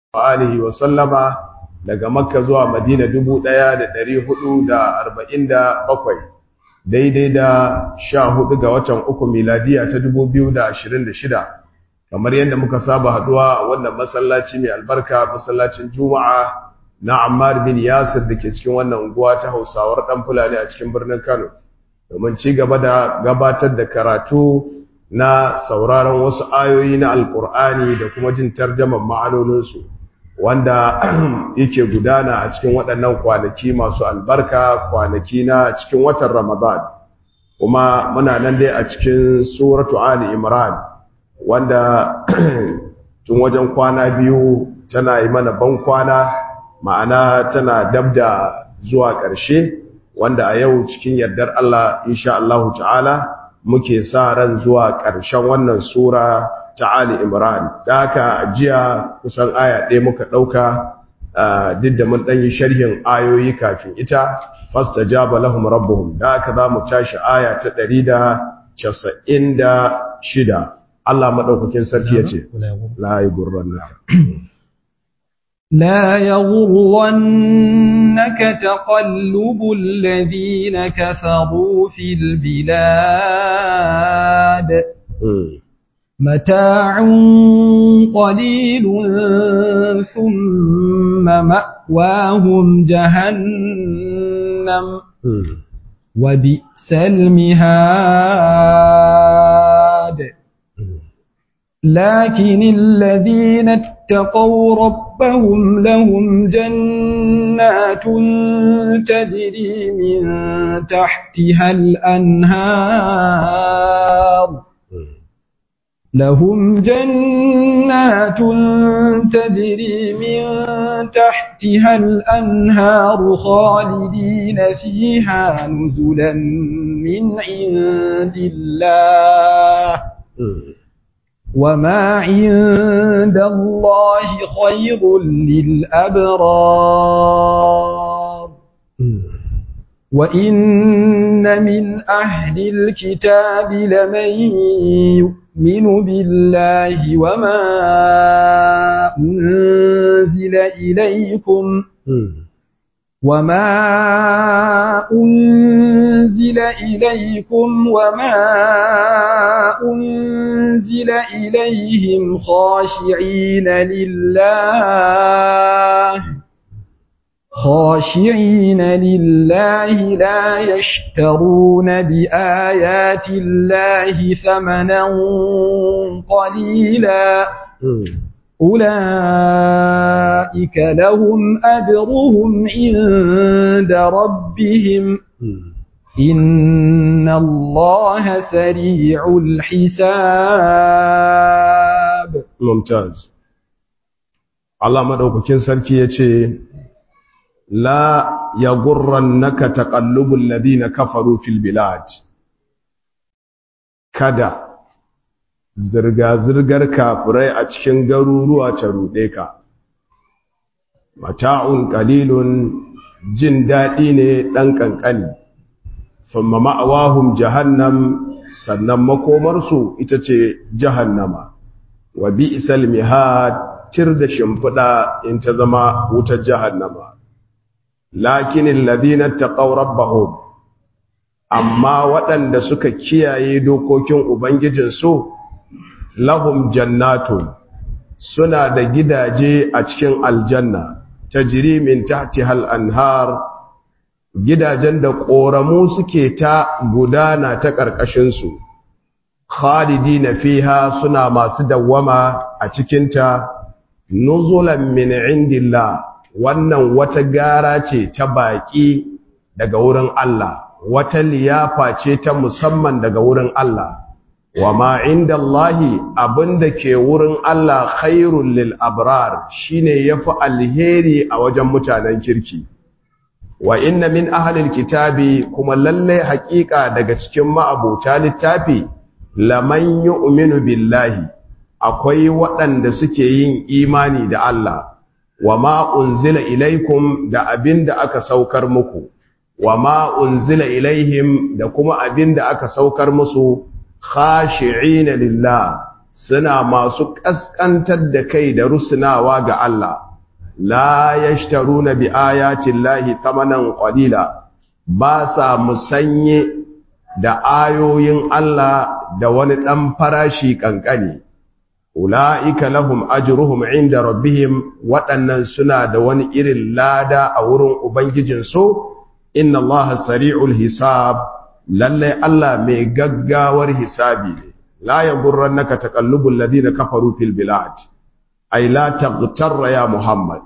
alihi wa sallama daga makka zuwa madina 1447 daidai da 14 ga watan uku miladiya ta 2026 kamar yadda muka saba haduwa a wannan masallaci mai albarka masallacin juma'a na ammar bin yasir da ke cikin wannan unguwa ta hausawar dan fulani a cikin birnin kano domin ci gaba da gabatar da karatu na sauraron wasu ayoyi na alkur'ani da kuma jin tarjaman ma'anoninsu wanda yake gudana a cikin waɗannan kwanaki masu albarka kwanaki na cikin watan ramadan kuma muna nan dai a cikin suratu ali imran wanda tun wajen kwana biyu tana yi mana ban kwana ma'ana tana dabda zuwa ƙarshe wanda a yau cikin yardar Allah insha Allah ta'ala muke sa ran zuwa ƙarshen wannan sura ta Ali Imran da haka jiya kusan aya ɗaya muka ɗauka duk da mun ɗanyi sharhin ayoyi kafin ita fastajaba lahum rabbuhum da haka za mu tashi aya ta ɗari da casa'in da shida Allah maɗaukakin sarki ya ce la yi gurran لا يغرنك تقلب الذين كفروا في البلاد متاع قليل ثم مأواهم جهنم وبئس المهاد لكن الذين اتقوا ربهم لهم جنات تجري من تحتها الأنهار لهم جنات تجري من تحتها الأنهار خالدين فيها نزلا من عند الله وما عند الله خير للأبرار وإن من أهل الكتاب لمن يؤمن بالله وما أنزل إليكم وما أنزل إليكم وما أنزل إليهم خاشعين لله خاشعين لله لا يشترون بآيات الله ثمنا قليلا أولئك لهم أجرهم عند ربهم إن الله سريع الحساب ممتاز الله مدوكين سركي يتي لا يغرنك تقلب الذين كفروا في البلاد kada zirga-zirgar kafirai a cikin garuruwa ta ruɗe ka mata'un qalilun jin daɗi ne ɗan ƙanƙani thumma ma'awahum jahannam sannan makomarsu ita ce jahannama wa bi'sal mihad tir da shimfiɗa in ta zama wutar jahannama lakinin ladina taqaw rabbahum amma waɗanda suka kiyaye dokokin ubangijinsu lahum jannatun suna da gidaje a cikin aljanna tajri min tahtiha al-anhar gidajen da ƙoramu suke ta gudana ta ƙarƙashinsu khalidina fiha suna masu dawwama a cikinta nuzulan min indillah wannan wata gara ce ta baƙi daga wurin Allah wata liyafa ce ta musamman daga wurin Allah wa ma inda Allahi abinda ke wurin Allah khairul lil abrar shine yafi alheri a wajen mutanen kirki wa inna min ahlil kitabi kuma lalle haƙiƙa daga cikin ma'abuta littafi laman yu'minu billahi akwai waɗanda suke yin imani da Allah wa ma unzila ilaikum da abinda aka saukar muku wa ma unzila ilaihim da kuma abinda aka saukar musu khashi'ina lillah suna masu kaskantar da kai da rusunawa ga Allah la yashtaruna bi ayati llahi thamanan qalila ba sa musanye da ayoyin Allah da wani dan farashi kankani ula'ika lahum ajruhum inda rabbihim waɗannan suna da wani irin lada a wurin ubangijinsu inna allaha sari'ul hisab lallai Allah mai gaggawar hisabi ne la yagurrannaka taqallubul ladina kafaru fil bilad ay la taghtarra ya muhammad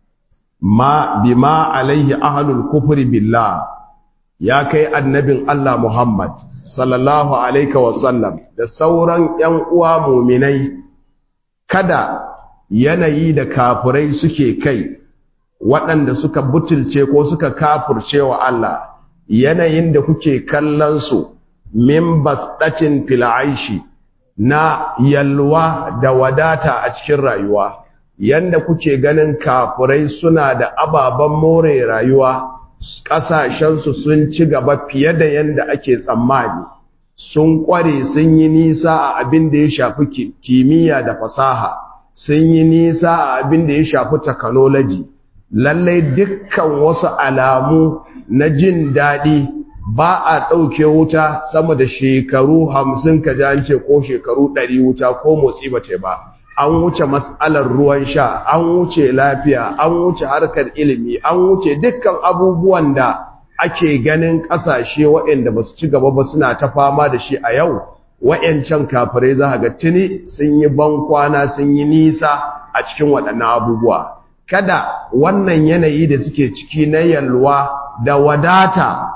ma bima alaihi ahlul kufri billah ya kai annabin Allah muhammad sallallahu alaihi wasallam da sauran yan uwa mu'minai kada yanayi da kafirai suke kai waɗanda suka butulce ko suka kafurce wa Allah yanayin da kuke kallon su min basdatin fil aishi na yalwa da wadata a cikin rayuwa yanda kuke ganin kafirai suna da ababen more rayuwa ƙasashensu sun ci gaba fiye da yanda ake tsammani sun kware sun yi nisa a abin da ya shafi kimiyya da fasaha sun yi nisa a abin da ya shafi technology lallai dukkan wasu alamu na jin daɗi ba a ɗauke wuta sama da shekaru hamsin ka ce ko shekaru ɗari wuta ko motsi ba ce ba an wuce matsalar ruwan sha an wuce lafiya an wuce harkar ilimi an wuce dukkan abubuwan da ake ganin ƙasashe waɗanda ba su ci gaba ba suna ta fama da shi a yau waɗancan kafirai za ga tuni sun yi bankwana sun yi nisa a cikin waɗannan abubuwa kada wannan yanayi da suke ciki na yalwa da wadata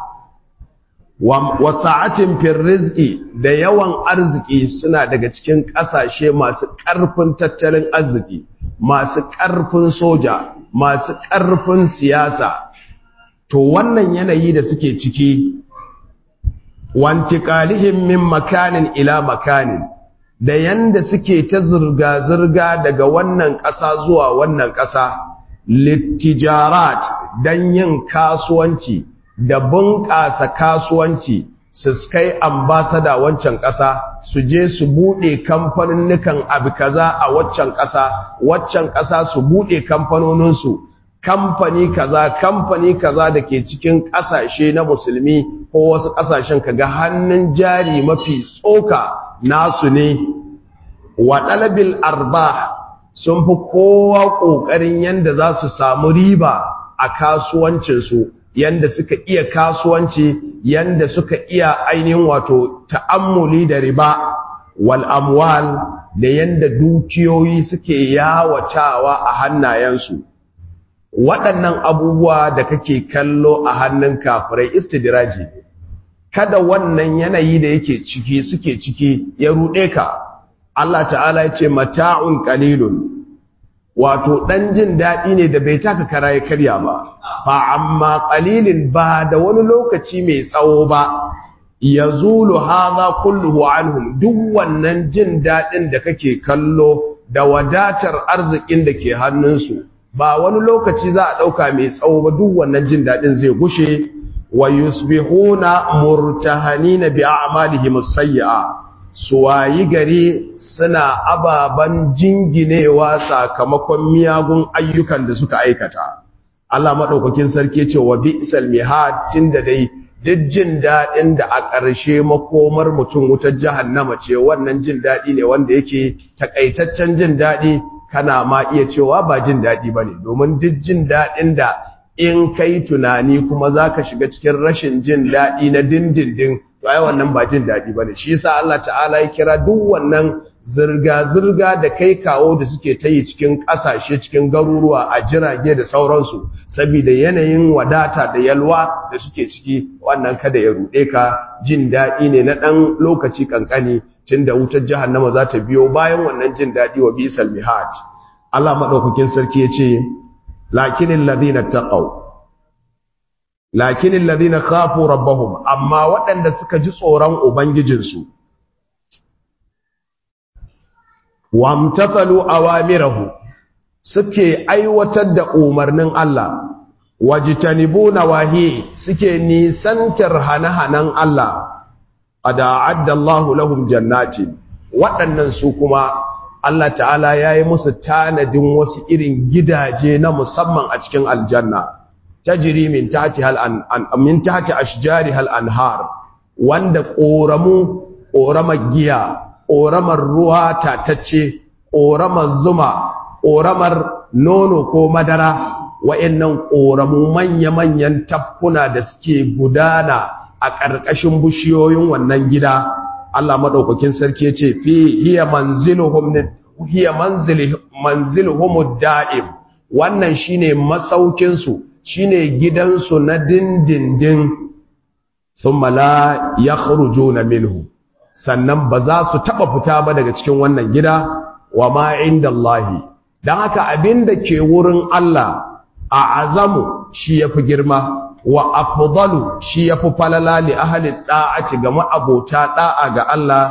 wa sa'atin fil rizqi da yawan arziki suna daga cikin ƙasashe masu ƙarfin tattalin arziki masu ƙarfin soja masu ƙarfin siyasa to wannan yanayi da suke ciki wantiqalihim min makanin ila makanin da yanda suke ta zurga zurga daga wannan ƙasa zuwa wannan ƙasa littijarat dan yin kasuwanci da bunƙasa kasuwanci su kai ambasada wancan ƙasa su je su buɗe kamfaninnukan abu kaza a waccan ƙasa waccan ƙasa su buɗe kamfanoninsu kamfani kaza kamfani kaza da ke cikin ƙasashe na musulmi ko wasu ƙasashen kaga hannun jari mafi tsoka nasu ne wa ɗalabil arba sun fi kowa ƙoƙarin yadda za su samu riba a kasuwancinsu yanda suka iya kasuwanci yanda suka iya ainihin wato ta'ammuli da riba wal amwal da yanda dukiyoyi suke yawatawa a hannayensu waɗannan abubuwa da kake kallo a hannun kafirai istidraji kada wannan yanayi da yake ciki suke ciki ya ruɗe ka Allah ta'ala ya ce mata'un qalilun wato ɗan jin daɗi ne da bai taka kara ya karya ba fa amma qalilin ba da wani lokaci mai tsawo ba yazulu hadha kulluhu anhum duk wannan jin daɗin da kake kallo da wadatar arzikin da ke hannunsu ba wani lokaci za a ɗauka mai tsawo ba duk wannan jin daɗin zai gushe wa yusbihuna murtahanina bi a'malihim as-sayyi'a suwayi gari suna ababan jinginewa sakamakon miyagun ayyukan da suka aikata Allah madaukakin sarki ce wa bi'sal mihad tunda dai duk jin dadin da a ƙarshe makomar mutum wutar jahannama ce wannan jin dadi ne wanda yake takaitaccen jin dadi kana ma iya cewa ba jin dadi bane domin duk jin dadin da in kai tunani kuma zaka shiga cikin rashin jin dadi na dindindin to ai wannan ba jin daɗi bane shi yasa Allah ta'ala ya kira duk wannan zirga zirga da kai kawo da suke ta yi cikin ƙasashe cikin garuruwa a jirage da sauransu saboda yanayin wadata da yalwa da suke ciki wannan kada ya ruɗe ka jin daɗi ne na ɗan lokaci kankani tunda wutar jahannama za ta biyo bayan wannan jin daɗi wa bisal mihaj Allah madaukakin sarki ya ce lakinil ladina taqaw lakinin ladina khafu rabbahum amma waɗanda suka ji tsoron ubangijinsu wamtathalu awamirahu suke aiwatar da umarnin Allah wajtanibuna wahi suke nisantar hanahanan Allah ada adda Allahu lahum jannati waɗannan su kuma Allah ta'ala ya yi musu tanadin wasu irin gidaje na musamman a cikin aljanna tajri min tahti hal an min tahti ashjari hal anhar wanda ƙoramu ƙoramar giya ƙoramar ruwa tatacce ƙoramar zuma ƙoramar nono ko madara wa'annan ƙoramu manya-manyan tafkuna da suke gudana a ƙarƙashin bishiyoyin wannan gida Allah maɗaukakin sarki ya ce fi hiya manziluhum hiya manziluhum da'im wannan shine masaukin su shine gidansu na dindindin thumma la yakhrujuna minhu sannan ba za su taba fita ba daga cikin wannan gida wa ma indallahi dan haka abinda ke wurin Allah a azamu shi yafi girma wa afdalu shi yafi falala li ahli da'ati ga ma'abota da'a ga Allah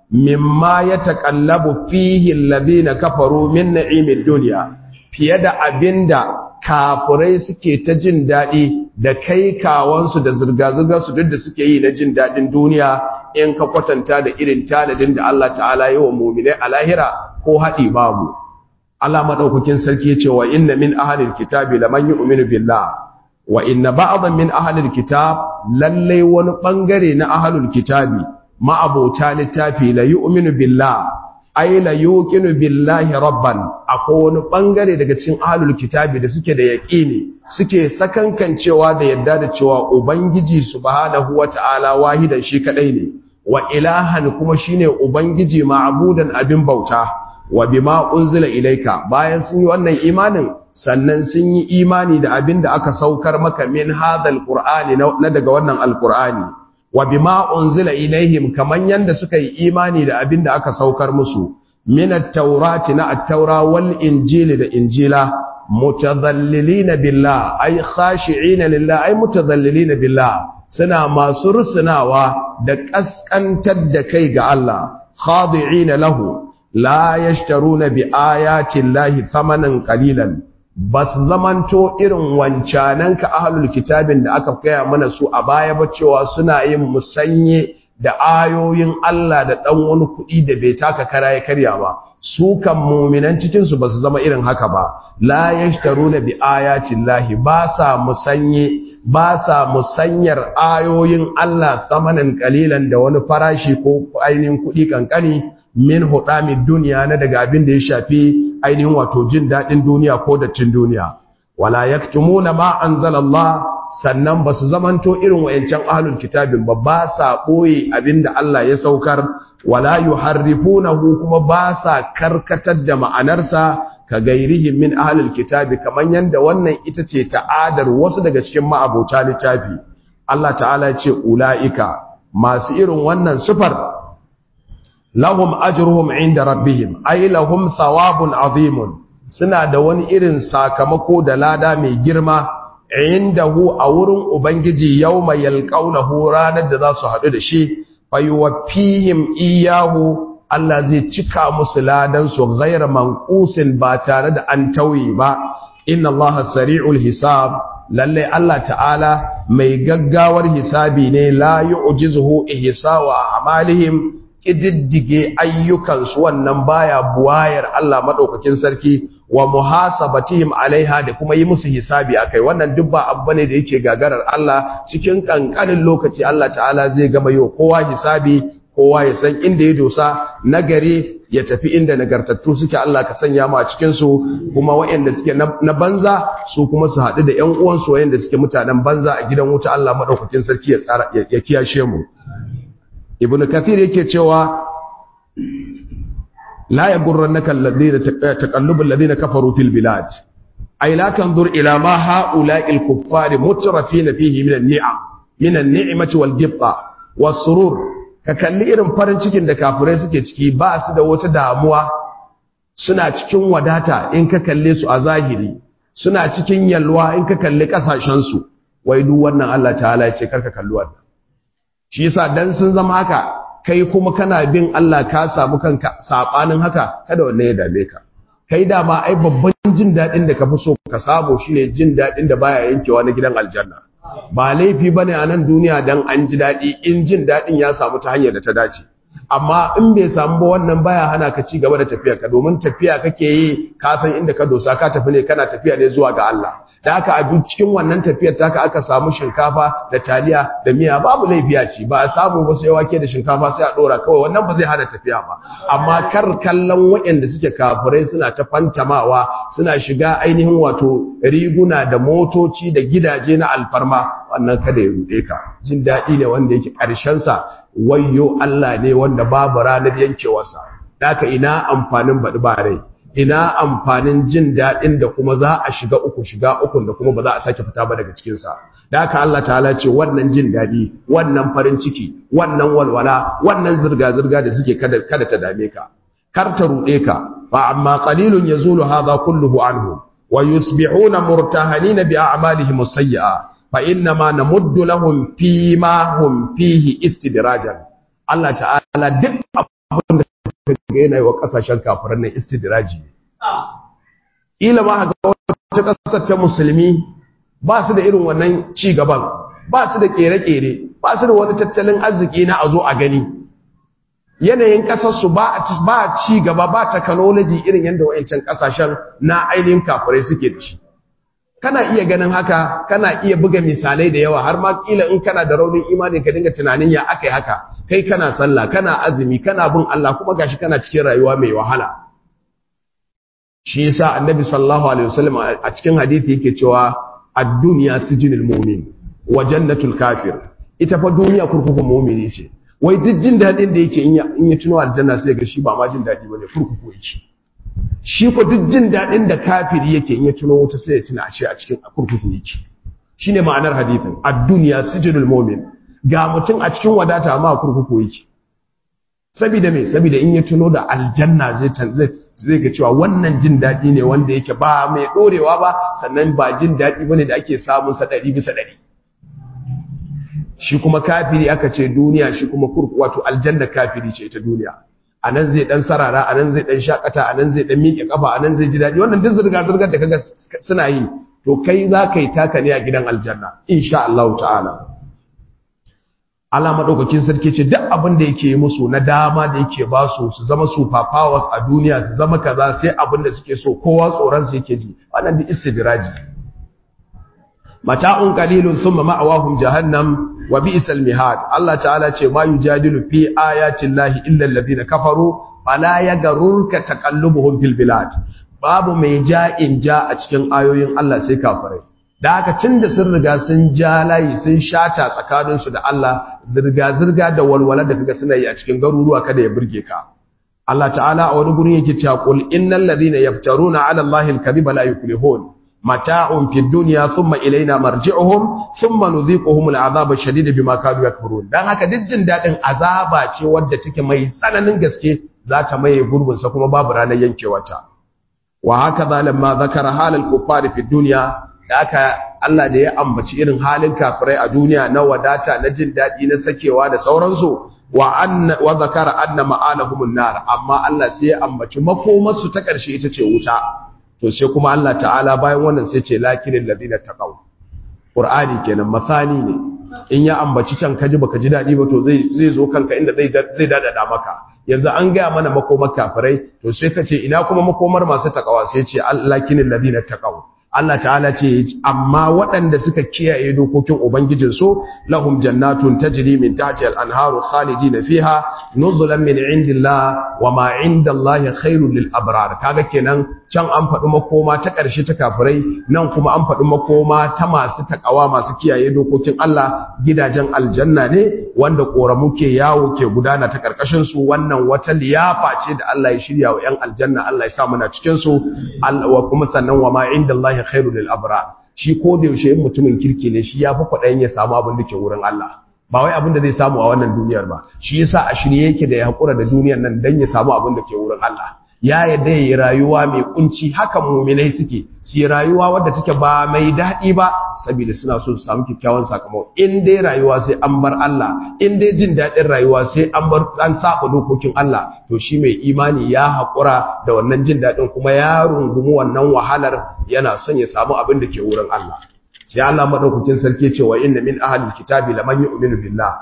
mimma yataqallabu fihi alladhina kafaru min na'imid dunya fiye da abinda kafurai suke ta jin dadi da kai kawansu da zirga-zirgar su duk da suke yi na jin dadin duniya in ka kwatanta da irin tanadin da Allah ta'ala yi wa mu'minai a lahira ko haɗi babu Allah madaukakin sarki ya ce wa inna min ahlil kitabi laman yu'minu billah wa inna ba'dhan min ahlil kitab lalle wani bangare na ahlul kitabi ma'abota littafi la yu'minu billah ay la yuqinu billahi rabban akwai wani bangare daga cikin ahlul kitabi da suke da yaqini suke sakankancewa da yadda da cewa ubangiji subhanahu wata'ala wahidan shi kadai ne wa ilahan kuma shine ubangiji ma'budan abin bauta wa bima unzila ilaika bayan sun yi wannan imanin sannan sun yi imani da abin da aka saukar maka min hadal qur'ani na daga wannan alqur'ani wa bima unzila ilaihim kaman yanda suka yi imani da abin da aka saukar musu min at-taurati na at-taura wal injili da injila mutadhallilina billah ay khashi'ina lillah ay mutadhallilina billah suna masu rusunawa da kaskantar da kai ga Allah khadi'ina lahu la yashtaruna bi ayati llahi thamanan qalilan bas zamanto irin wancanan ka ahlul kitabin da aka kaya mana su a baya ba cewa suna yin musanye da ayoyin Allah da dan wani kuɗi da bai taka kara ya karya ba su kan mu'minan cikin su basu zama irin haka ba la yashtaruna bi ayati llahi ba sa musanye ba sa musanyar ayoyin Allah thamanan qalilan da wani farashi ko ainihin kuɗi kankani min hudami duniya na daga abin da ya shafi ainihin wato jin daɗin duniya ko dattin duniya wala yaktumuna ma anzalallah sannan ba su zamanto irin wayancan ahlul kitabin ba ba sa ɓoye abin da Allah ya saukar wala yuharrifunahu kuma ba sa karkatar da ma'anarsa ka gairihim min ahlul kitabi kaman yanda wannan ita ce ta'adar wasu daga cikin ma'abota littafi Allah ta'ala ya ce ulaika masu irin wannan sifar lahum ajruhum inda rabbihim ay lahum thawabun azimun suna da wani irin sakamako da lada mai girma indahu a wurin ubangiji yawma yalqawnahu ranar da za su hadu da shi fayuwaffihim iyahu Allah zai cika musu ladan su ghayra manqusin ba tare da an tauye ba inna Allah sari'ul hisab lalle Allah ta'ala mai gaggawar hisabi ne la yu'jizuhu ihsa'u a'malihim ƙididdige ayyukansu wannan baya buwayar Allah maɗaukakin sarki wa muhasabatihim alaiha da kuma yi musu hisabi akai wannan duk ba abu ne da yake gagarar Allah cikin kankanin lokaci Allah ta'ala zai gama yau kowa hisabi kowa ya san inda ya dosa nagari ya tafi inda nagartattu suke Allah ka sanya mu a cikin su kuma waɗanda suke na banza su kuma su haɗu da ƴan uwansu waɗanda suke mutanen banza a gidan wuta Allah maɗaukakin sarki ya tsara ya kiyashe mu ibn kathir yake cewa la yagurrannaka alladhina taqallubul ladina kafaru fil bilad ay la tanzur ila ma haula'il kuffari mutrafina fihi min an-ni'am min an-ni'mati wal gibta was surur ka kalli irin farin cikin da kafirai suke ciki ba su da wata damuwa suna cikin wadata in ka kalle su a zahiri suna cikin yalwa in ka kalli kasashen su wai duk wannan Allah ta'ala ya ce karka kalli wannan shi yasa dan sun zama haka kai kuma kana bin Allah ka samu kanka sabanin haka kada wanne ya dame ka kai da ma ai babban jin dadin da ka fi so ka sabo shine jin dadin da baya yankewa na gidan aljanna ba laifi bane a nan duniya dan an ji dadi in jin dadin ya samu ta hanyar da ta dace amma in bai samu ba wannan baya hana ka ci gaba da tafiya ka domin tafiya kake yi ka san inda ka dosa ka tafi ne kana tafiya ne zuwa ga Allah da haka a cikin wannan tafiyar taka aka samu shinkafa da taliya da miya babu laifiya ce ba a samu ba sai wake da shinkafa sai a dora kawai wannan ba zai hana tafiya ba amma kar kallon waɗanda suke kafirai suna ta fantamawa suna shiga ainihin wato riguna da motoci da gidaje na alfarma wannan kada ya rude ka jin daɗi ne wanda yake ƙarshen sa wayyo Allah ne wanda babu ranar yankewarsa daka ina amfanin baɗi ba rai ina amfanin jin daɗin da kuma za a shiga uku shiga ukun da kuma ba za a sake fita ba daga cikinsa da haka Allah ta'ala ce wannan jin daɗi wannan farin ciki wannan walwala wannan zirga-zirga da suke kada, kada ta dame ka kar ta ruɗe ka fa amma qalilun yazulu hadha kulluhu anhu wa yusbihuna murtahanina bi a'malihim as-sayyi'a fa inna ma namuddu lahum fi ma hum fihi istidrajan Allah ta'ala duk abin da ga yana yi wa kasashen kafiran nan istidraji ne ila ma ga wata kasar ta musulmi ba su da irin wannan ci gaban ba su da kere-kere ba su da wani tattalin arziki na a zo a gani yanayin kasarsu ba ba ci gaba ba technology irin yadda wayancan kasashen na ainihin kafirai suke da shi kana iya ganin haka kana iya buga misalai da yawa har ma kila in kana da raunin imani ka dinga tunanin ya akai haka kai kana sallah kana azumi kana bin Allah kuma gashi kana cikin rayuwa mai wahala shi yasa annabi sallallahu alaihi wasallam a cikin hadisi yake cewa ad-dunya sijnul mu'min wa jannatul kafir ita fa duniya kurkukun mu'mini ce wai duk jin dadin da yake in ya tuno aljanna sai ga shi ba ma jin dadi bane kurkuku yake shi ko duk jin dadin da kafiri yake in ya tuno wuta sai ya tuna ashe a cikin kurkuku yake shine ma'anar hadisin ad-dunya sijnul mu'min ga mutum a cikin wadata amma a kurkuku yake saboda me saboda in ya tuno da aljanna zai zai ga cewa wannan jin dadi ne wanda yake ba mai dorewa ba sannan ba jin dadi bane da ake samun sa 100 bisa 100 shi kuma kafiri aka ce duniya shi kuma kurku wato aljanna kafiri ce ita duniya anan zai dan sarara anan zai dan shakata anan zai dan miƙe kafa anan zai ji dadi wannan duk zurga zurgar da kaga suna yi to kai za ka yi taka ne a gidan aljanna insha Allah ta'ala Allah madaukakin sarki ce duk abin da yake musu na dama da yake ba su su zama super powers a duniya su zama kaza sai abin da suke so kowa tsoron su yake ji wannan bi istidraji mata'un qalilun thumma ma'awahum jahannam wa bi'sal mihad Allah ta'ala ce ma yujadilu fi ayati llahi illa alladhina kafaru fala yaghurruka taqallubuhum fil bilad babu mai ja'in ja a cikin ayoyin Allah sai kafirai da haka tunda sun riga sun ja layi sun shata tsakaninsu da Allah zirga-zirga da walwala da kaga suna yi a cikin garuruwa kada ya burge ka Allah ta'ala a wani gurin yake cewa qul innal ladhina yaftaruna 'ala Allahi al-kadhiba la yuflihun mata'un fid dunya thumma ilayna marji'uhum thumma nudhiquhum al-'adhaba ash-shadida bima kanu yakfurun dan haka duk jin dadin azaba ce wadda take mai tsananin gaske za ta maye gurbin sa kuma babu ranar yankewarta wa haka zalamma zakara halal kuffari fid dunya da aka Allah da ya ambaci irin halin kafirai a duniya na wadata na jin daɗi na sakewa da sauransu wa anna wa zakara anna ma'alahumun nar amma Allah sai ya ambaci makomarsu ta ƙarshe ita ce wuta to sai kuma Allah ta'ala bayan wannan sai ce lakinin ladina taqaw qur'ani kenan masani ne in ya ambaci can kaji baka ji daɗi ba to zai zai zo kanka inda zai zai dadada maka yanzu an gaya mana makomar kafirai to sai ka ce ina kuma makomar masu takawa sai ce lakinin ladina taqaw Allah ta'ala ce amma waɗanda suka kiyaye dokokin ubangijinsu lahum jannatun tajri min tahtiha al-anharu khalidina fiha nuzulan min indillah wa ma indallahi khairul lil abrar kaga kenan can an faɗi makoma ta ƙarshe ta kafirai nan kuma an faɗi makoma ta masu takawa masu kiyaye dokokin Allah gidajen aljanna ne wanda koramu ke yawo ke gudana ta karkashin su wannan wata liyafa ce da Allah ya shirya wa 'yan aljanna Allah ya sa muna cikin su wa kuma sannan wa ma indallahi khairu lil abrar shi ko da yaushe in mutumin kirki ne shi yafi kwaɗayin ya samu abin da ke wurin Allah ba wai abin da zai samu a wannan duniyar ba shi yasa a shirye yake da ya hakura da duniyar nan dan ya samu abin da ke wurin Allah ya yadda yi rayuwa mai kunci haka muminai suke su yi rayuwa wadda take ba mai daɗi ba saboda suna so su samu kyakkyawan sakamako in dai rayuwa sai an bar Allah in dai jin daɗin rayuwa sai an bar an saba dokokin Allah to shi mai imani ya haƙura da wannan jin daɗin kuma ya rungumi wannan wahalar yana son ya samu abin da ke wurin Allah sai Allah madaukakin sarki ce wa inna min ahlil kitabi laman yu'minu billah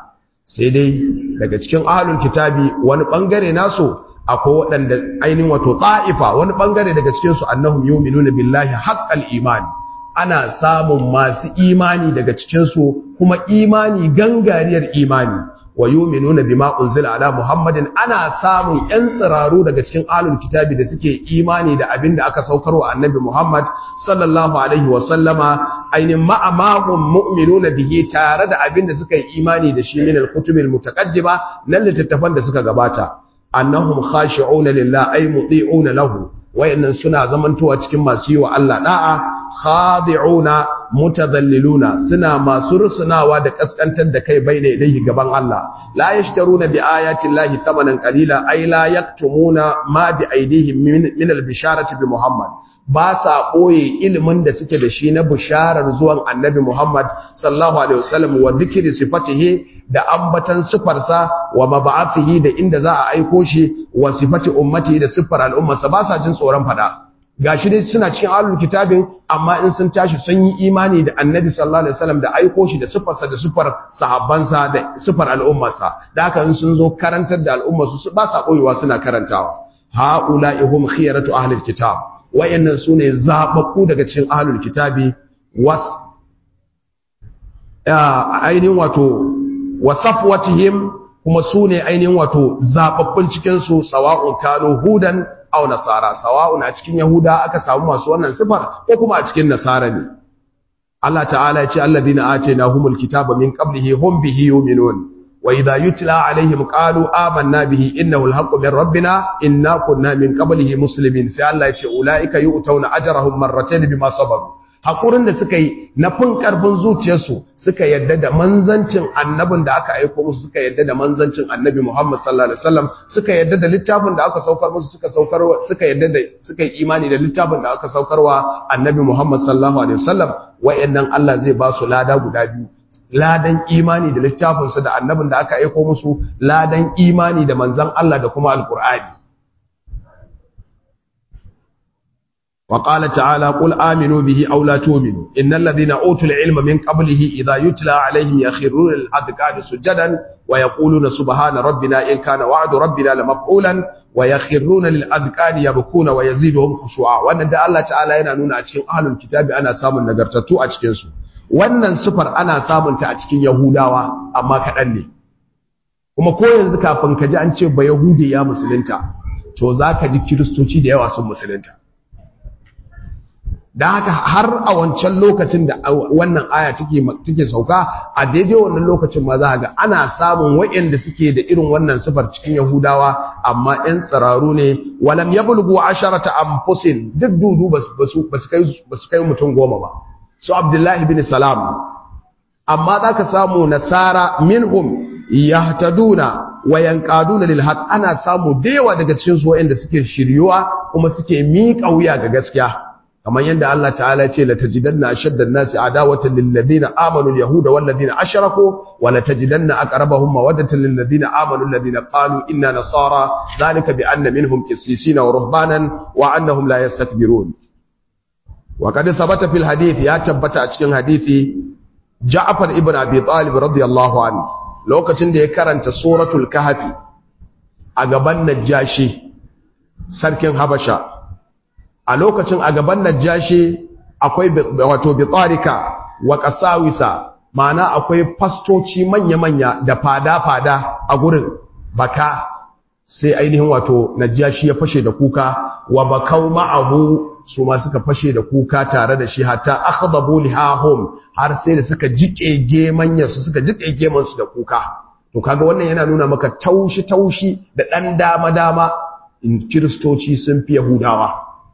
sai dai daga cikin ahlul kitabi wani bangare nasu akwai waɗanda ainihin wato ta'ifa wani bangare daga cikin su annahum yu'minuna billahi haqqal iman ana samun masu imani daga cikin su kuma imani gangariyar imani wa yu'minuna bima unzila ala muhammadin ana samun yan tsiraru daga cikin ahlul kitabi da suke imani da abin da aka saukarwa annabi muhammad sallallahu alaihi wa sallama ainin ma'amahum mu'minuna bihi tare da abin da suka yi imani da shi min al-kutubil mutaqaddima nan littattafan da suka gabata annahum khashi'una lillahi ay muti'una lahu wayannan suna zamantowa cikin masu yi wa Allah da'a khadi'una mutadhalliluna suna masu rusunawa da kaskantar da kai bai da ilayhi gaban Allah la yashtaruna bi ayati llahi thamanan qalila ay la yaktumuna ma bi aydihim min al-bisharati bi Muhammad ba sa ɓoye ilimin da suke da shi na bisharar zuwan annabi Muhammad sallallahu alaihi wasallam wa dhikri sifatihi da ambatan sifarsa wa mab'athihi da inda za a aiko shi wa sifati ummati da sifar al'ummarsa ba sa jin tsoron fada gashi dai suna cikin ahlul kitabin amma in sun tashi sun yi imani da annabi sallallahu alaihi wasallam da aiko shi da sifarsa da sifar sahabbansa da sifar al'ummarsa da haka in sun zo karantar da al'ummarsu ba sa boyewa suna karantawa ha'ula'i hum khiyaratu ahlil kitab wayannan sune zababbu daga cikin ahlul kitabi was ainihin wato wasafwatihim kuma sune ainihin wato zababbun cikin su sawa'un kanu hudan aw nasara sawa'un a cikin yahuda aka samu masu wannan sifar ko kuma a cikin nasara ne Allah ta'ala ya ce alladhina atainahumul kitaba min qablihi hum bihi yu'minun wa idha yutla alaihim qalu amanna bihi innahu alhaqqu min rabbina inna kunna min qablihi muslimin sai Allah ya ce ulaika yu'tawna ajrahum marratayn bima sabaru hakurin da suka yi na fin karfin zuciyarsu suka yadda da manzancin annabin da aka aiko musu suka yadda da manzancin annabi Muhammad sallallahu alaihi wasallam suka yadda da littafin da aka saukar musu suka saukar suka yadda da suka yi imani da littafin da aka saukarwa annabi Muhammad sallallahu alaihi wasallam wayannan Allah zai ba su lada guda biyu ladan imani da littafinsu da annabin da aka aiko musu ladan imani da manzan Allah da kuma alkur'ani wa qala ta'ala qul aminu bihi aw la tu'minu innal ladhina utul ilma min qablihi idha yutla alaihim yakhruna lil adqani sujadan wa yaquluna subhana rabbina in kana wa'du rabbina lamaf'ulan wa yakhruna lil adqani yabkuna wa yaziduhum khushu'a wannan da Allah ta'ala yana nuna a cikin ahlul kitabi ana samun nagartattu a cikin su wannan sufar ana samunta a cikin Yahudawa amma kaɗan ne kuma ko yanzu kafin ka ji an ce ba Yahudi ya musulunta to za ka ji kiristoci da yawa sun musulunta don haka har a wancan lokacin da wannan aya take sauka a daidai wannan lokacin ma za ga ana samun waɗanda suke da irin wannan sufar cikin Yahudawa amma 'yan tsiraru ne walam yablugu asharata anfusin duk dudu ba su kai mutum goma ba su abdullahi bin salam amma za ka samu nasara minhum yahtaduna wa yanqaduna lil haqq ana samu dewa daga cikin su wanda suke shiryuwa kuma suke miƙa wuya ga gaskiya kamar yadda Allah ta'ala ce la tajidanna ashadda an-nasi adawatan lil ladina amanu al-yahuda wal ladina ashraku wa la tajidanna aqrabahum mawaddatan lil ladina amanu alladhina qalu inna nasara dhalika bi anna minhum qissisina wa ruhbanan wa annahum la yastakbirun وقد ثبت في الحديث يا تبتا a cikin hadisi Ja'far ibn Abi Talib radiyallahu anhu lokacin da ya karanta suratul kahfi a gaban Najashi sarkin Habasha a lokacin a gaban Najashi akwai wato bitarika wa qasawisa ma'ana akwai fastoci manya-manya da fada-fada a gurin baka sai ainihin wato Najashi ya fashe da kuka wa bakau ma'ahu su ma suka fashe da kuka tare da shi hatta akhdabu lihahum har sai da suka jike gemanyar su suka jike geman su da kuka to kaga wannan yana nuna maka taushi taushi da dan dama dama in kristoci sun fi yahudawa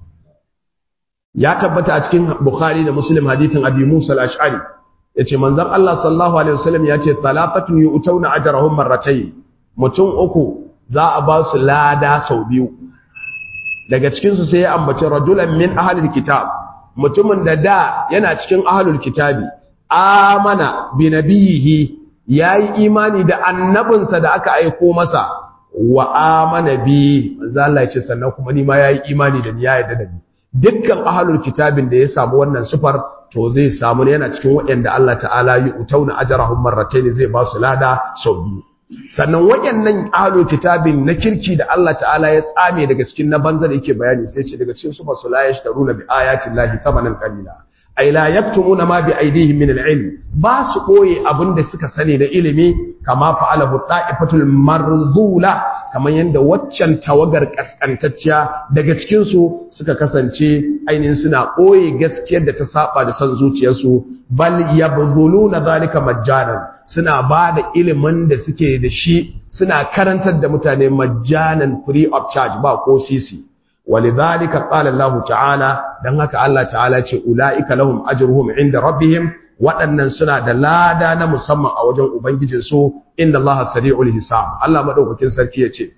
ya tabbata a cikin bukhari da muslim hadithin abi musa al-ash'ari yace manzon Allah sallallahu alaihi wasallam yace thalathatun yu'tawna ajrahum marratayn mutum uku za a ba su lada sau biyu daga cikinsu sai ya ambaci rajulan min ahalul kitab mutumin da da yana cikin ahalul kitabi amana bi nabiyihi yayi imani da annabinsa da aka aiko masa wa amana bi manzo Allah ya ce sannan kuma ni ma yayi imani da ni ya yarda da ni dukkan ahalul kitabin da ya samu wannan sufar to zai samu ne yana cikin waɗanda Allah ta'ala yi utauna ajrahum marratayn zai ba su lada sau biyu sannan waɗannan ahlu kitabin na kirki da Allah ta'ala ya tsame daga cikin na banza da yake bayani sai ce daga cikin su ba su la yashtaruna bi ayati llahi thamanan qalila ay la yaktumuna ma bi aydihim min al-ilm ba su boye abinda suka sani da ilimi kama fa'alahu ta'ifatul marzula kamar yanda waccan tawagar kaskantacciya daga cikin su suka kasance ainihin suna boye gaskiyar da ta saba da san zuciyarsu bal yabzuluna zalika majjanan suna ba da ilimin da suke da shi suna karantar da mutane majjanan free of charge ba ko sisi ولذلك قال الله تعالى dan haka Allah ta'ala ce ulaika lahum ajruhum inda rabbihim waɗannan suna da lada na musamman a wajen ubangijin su inna Allah sari'ul hisab Allah madaukakin sarki yace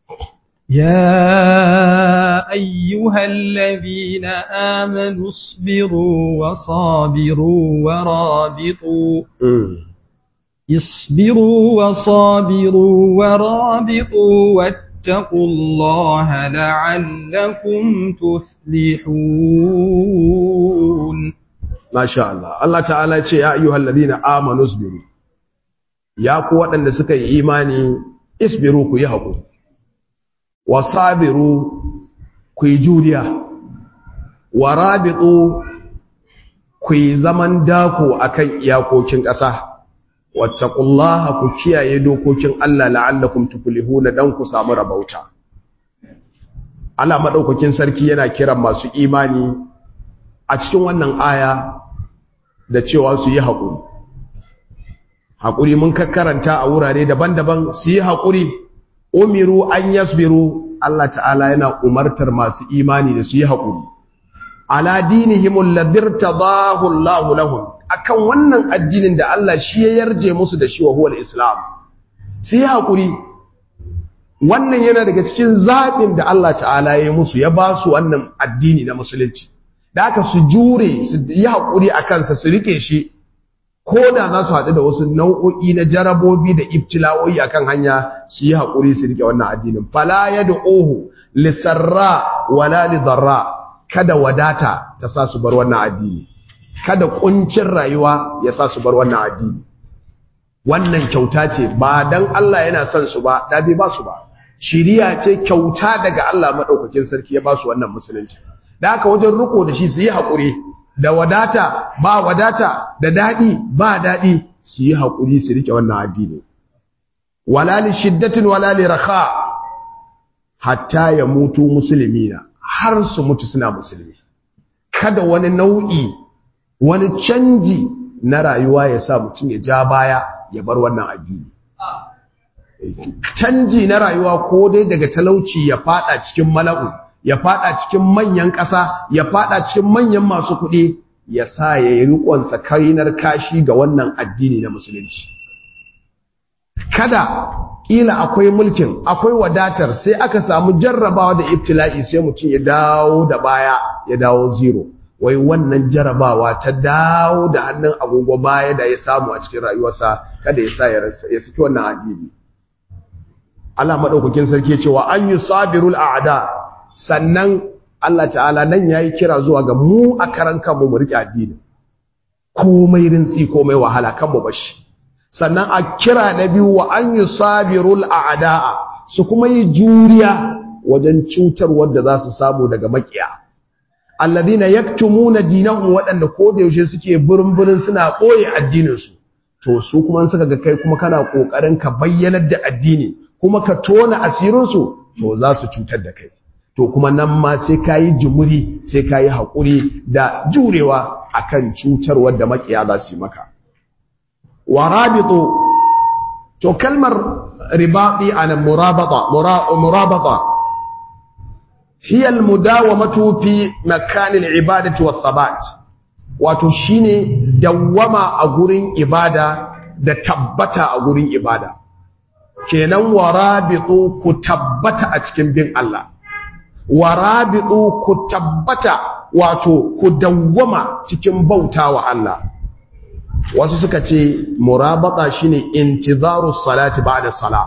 يا أيها الذين آمنوا اصبروا وصابروا ورابطوا اصبروا وصابروا ورابطوا واتقوا الله لعلكم تفلحون ما شاء الله الله تعالى يقول يا أيها الذين آمنوا اصبروا يا قوة أن سكي إيماني اصبروا كي يهبوا وصابروا كي جوريا ورابطوا كي زمن داكو أكي إياكو كنك أساه wattaqullaha ku kiyaye dokokin Allah la'allakum tuflihuna dan ku samu rabauta Allah madaukakin sarki yana kiran masu imani a cikin wannan aya da cewa su yi haƙuri haƙuri mun karanta a wurare daban-daban su yi haƙuri umiru an yasbiru Allah ta'ala yana umartar masu imani da su yi haƙuri ala dinihim alladhi irtadahu Allah lahum akan wannan addinin da Allah shi ya yarje musu da shi wa huwa islam su yi haƙuri wannan yana daga cikin zaɓin da Allah ta'ala ya musu ya ba su wannan addini na musulunci da aka su jure su yi haƙuri a kansa su rike shi ko da za su haɗu da wasu nau'o'i na jarabobi da ibtila'o'i a kan hanya su yi haƙuri su rike wannan addinin fala ya da ohu lissarra wala lidarra kada wadata ta sa su bar wannan addini kada kuncin rayuwa ya sa su bar wannan addini wannan kyauta ce ba dan Allah yana son su ba da bai ba su ba shiriya ce kyauta daga Allah madaukakin sarki ya ba su wannan musulunci da haka wajen riko da shi su yi hakuri da wadata ba wadata da dadi ba dadi su yi hakuri su rike wannan addini wala li shiddatin wala li raha hatta ya mutu musulmina har su mutu suna musulmi kada wani nau'i wani canji na rayuwa ya sa mutum ya ja baya ya bar wannan addini canji na rayuwa ko dai daga talauci ya fada cikin mala'u ya fada cikin manyan ƙasa ya fada cikin manyan masu kuɗi ya sa ya yi riƙonsa kainar kashi ga wannan addini na musulunci kada ƙila akwai mulkin akwai wadatar sai aka samu jarrabawa da ibtila'i sai mutum ya dawo da baya ya dawo zero wai wannan jarabawa ta dawo da hannun agogo baya da ya samu a cikin rayuwarsa kada ya sa ya saki wannan addini Allah madaukakin sarki cewa an yi sabirul a'da sannan Allah ta'ala nan yayi kira zuwa ga mu a karan kanmu mu rike addini komai rintsi komai wahala kan mu bashi sannan a kira na biyu wa an yi sabirul a'da su kuma yi juriya wajen cutar wadda za su samu daga makiya alladhina yaktumuna dinahum waɗanda ko da yaushe suke burin suna ɓoye addininsu to su kuma suka ga kai kuma kana kokarin ka bayyanar da addini kuma ka tona asirinsu to za su cutar da kai to kuma nan ma sai kayi jumuri sai kayi haƙuri da jurewa akan cutarwar da makiya za su yi maka warabitu to kalmar ribati ana murabata murabata hiya almudawamatu fi makan alibadati wathabat wato shine dawwama a gurin ibada da tabbata a gurin ibada kenan warabitu ku tabbata a cikin bin Allah warabitu ku tabbata wato ku dawwama cikin bautawa Allah wasu suka ce murabata shine intizaru salati ba'da salah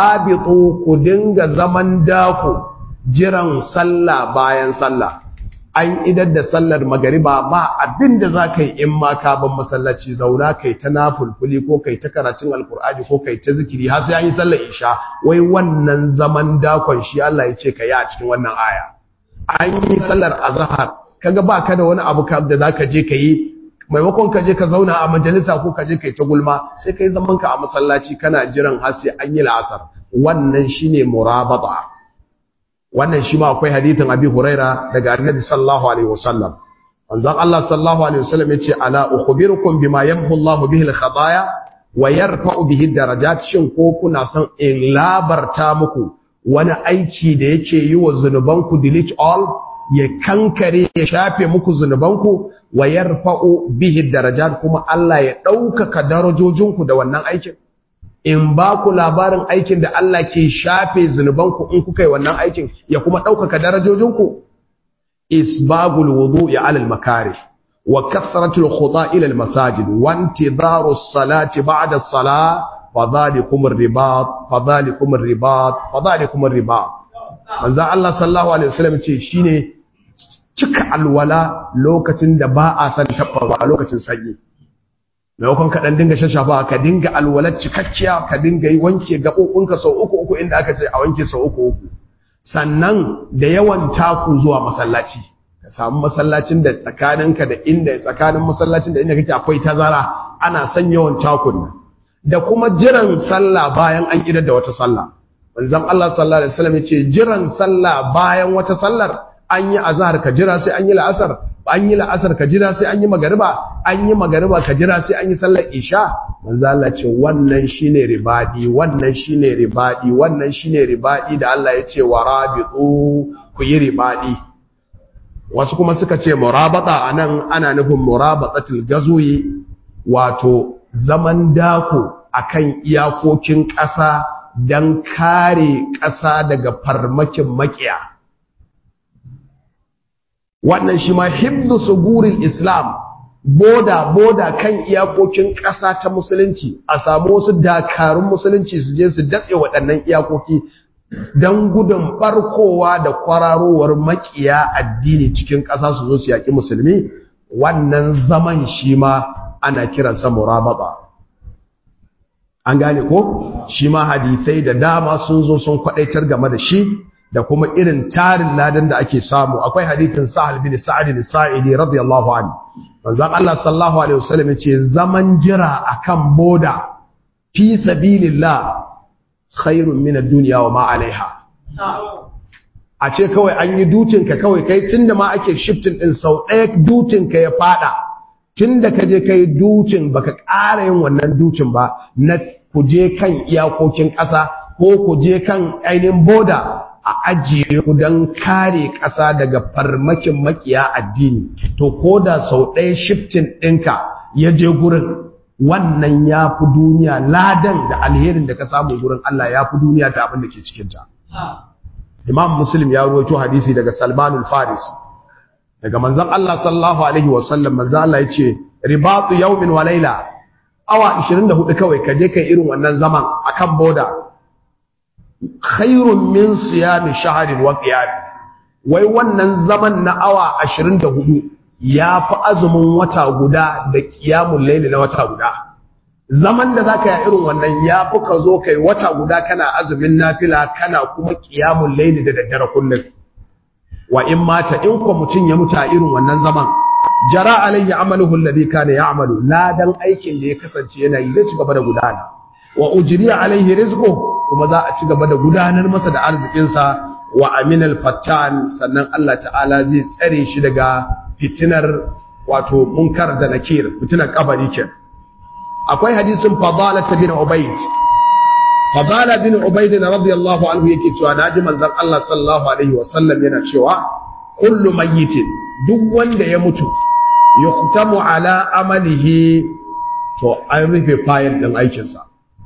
warabitu ku dinga zaman dako jiran sallah bayan sallah an idar da sallar magariba ba abin da za ka yi in ma ka ban masallaci zauna kai ta nafulfuli ko kai ta karatun alkur'ani ko kai ta zikiri har sai an yi sallar isha wai wannan zaman dakon shi Allah ya ce ka yi a cikin wannan aya an yi sallar azhar kaga ba ka da wani abu da za ka je ka yi maimakon ka je ka zauna a majalisa ko ka je kai ta gulma sai kai zaman ka a masallaci kana jiran har sai an yi la'asar wannan shine murabata wannan shi ma akwai hadithin abi huraira daga annabi sallallahu alaihi wasallam manzon Allah sallallahu alaihi wasallam yace ala ukhbirukum bima yamhu Allah bihi al-khataya wa yarfa'u bihi darajat shin ko kuna son in labarta muku wani aiki da yake yi wa zunubanku delete all ya kankare ya shafe muku zunubanku wa yarfa'u bihi darajat kuma Allah ya ɗaukaka darajojinku da wannan aikin in ba ku labarin aikin da Allah ke shafe zunubanku in kuka yi wannan aikin ya kuma ɗaukaka darajojinku isbagul wudu'i ala al-makarih wa kasratul khuda ila al-masajid wa intidaru as-salati ba'da as-salah fadhalikum ar-ribat fadhalikum ar-ribat fadhalikum ar-ribat manzo Allah sallallahu alaihi wasallam ce shine cika alwala lokacin da ba a san tabbawa a lokacin sanyi maimakon ka dan dinga shashafa ka dinga alwalar cikakkiya ka dinga yi wanke gaɓoɓinka sau uku uku inda aka ce a wanke sau uku uku sannan da yawan taku zuwa masallaci ka samu masallacin da tsakaninka da inda tsakanin masallacin da inda kake akwai tazara ana son yawan takun nan da kuma jiran sallah bayan an idar da wata sallah manzon Allah sallallahu alaihi wasallam yace jiran sallah bayan wata sallar an yi azhar ka jira sai an yi la'asar an yi la'asar ka jira sai an yi magariba an yi magariba ka jira sai an yi sallar isha manzo Allah ce wannan shine ribadi wannan shine ribadi wannan shine ribadi da Allah ya ce warabitu ku yi ribadi wasu kuma suka ce murabata anan ana nufin murabatatul gazwi wato zaman dako akan iyakokin ƙasa dan kare ƙasa daga farmakin makiya wannan shi ma hibdu sugurin islam boda boda kan iyakokin ƙasa ta musulunci a samu wasu dakarun musulunci su je su datse waɗannan iyakoki don gudun barkowa da kwararowar makiya addini cikin ƙasa su zo su yaƙi musulmi wannan zaman shi ma ana kiransa murabata an gane ko shi ma hadisai da dama sun zo sun kwaɗaitar game da shi da kuma irin tarin ladan da ake samu akwai hadithin Sa'al bin Sa'id al-Sa'idi radiyallahu anhu manzon Allah sallallahu alaihi wasallam yace zaman jira akan boda fi sabilillah khairun min ad-dunya wa ma 'alayha a ce kawai an yi dutin ka kawai kai tunda ma ake shifting din sau ɗaya dutin ka ya fada tunda ka je kai dutin baka ƙara yin wannan dutin ba na kuje kan iyakokin ƙasa ko kuje kan ainihin boda a ajiye ku don kare ƙasa daga farmakin makiya addini to ko da sau ɗaya shiftin ɗinka ya je gurin wannan ya fi duniya ladan da alherin da ka samu gurin Allah ya fi duniya ta abin da ke cikinta imam muslim ya ruwaito hadisi daga salmanul farisi daga manzon Allah sallallahu alaihi wasallam manzon Allah ya ce ribatu yawmin wa laila awa 24 kawai ka je kai irin wannan zaman akan boda khairun min siyami shahrin wa qiyam wai wannan zaman na awa 24 yafi azumin wata guda da qiyamul layli na wata guda zaman da zaka yi irin wannan yafi ka zo kai wata guda kana azumin nafila kana kuma qiyamul layli da daddare kullum wa in mata in ko mutun ya muta irin wannan zaman jara alayhi amaluhu alladhi kana ya'malu ladan aikin da ya kasance yana yi zai ci gaba da gudana wa ujriya alaihi rizquhu kuma za a ci gaba da gudanar masa da arzikinsa wa aminal fattan sannan Allah ta'ala zai tsare shi daga fitinar wato munkar da nakir fitinar kabari ke akwai hadisin fadala bin ubayd fadala bin ubayd radiyallahu anhu yake cewa naji manzon Allah sallallahu alaihi wasallam yana cewa kullu mayyitin duk wanda ya mutu yuqtamu ala amalihi to an rufe fayil din aikinsa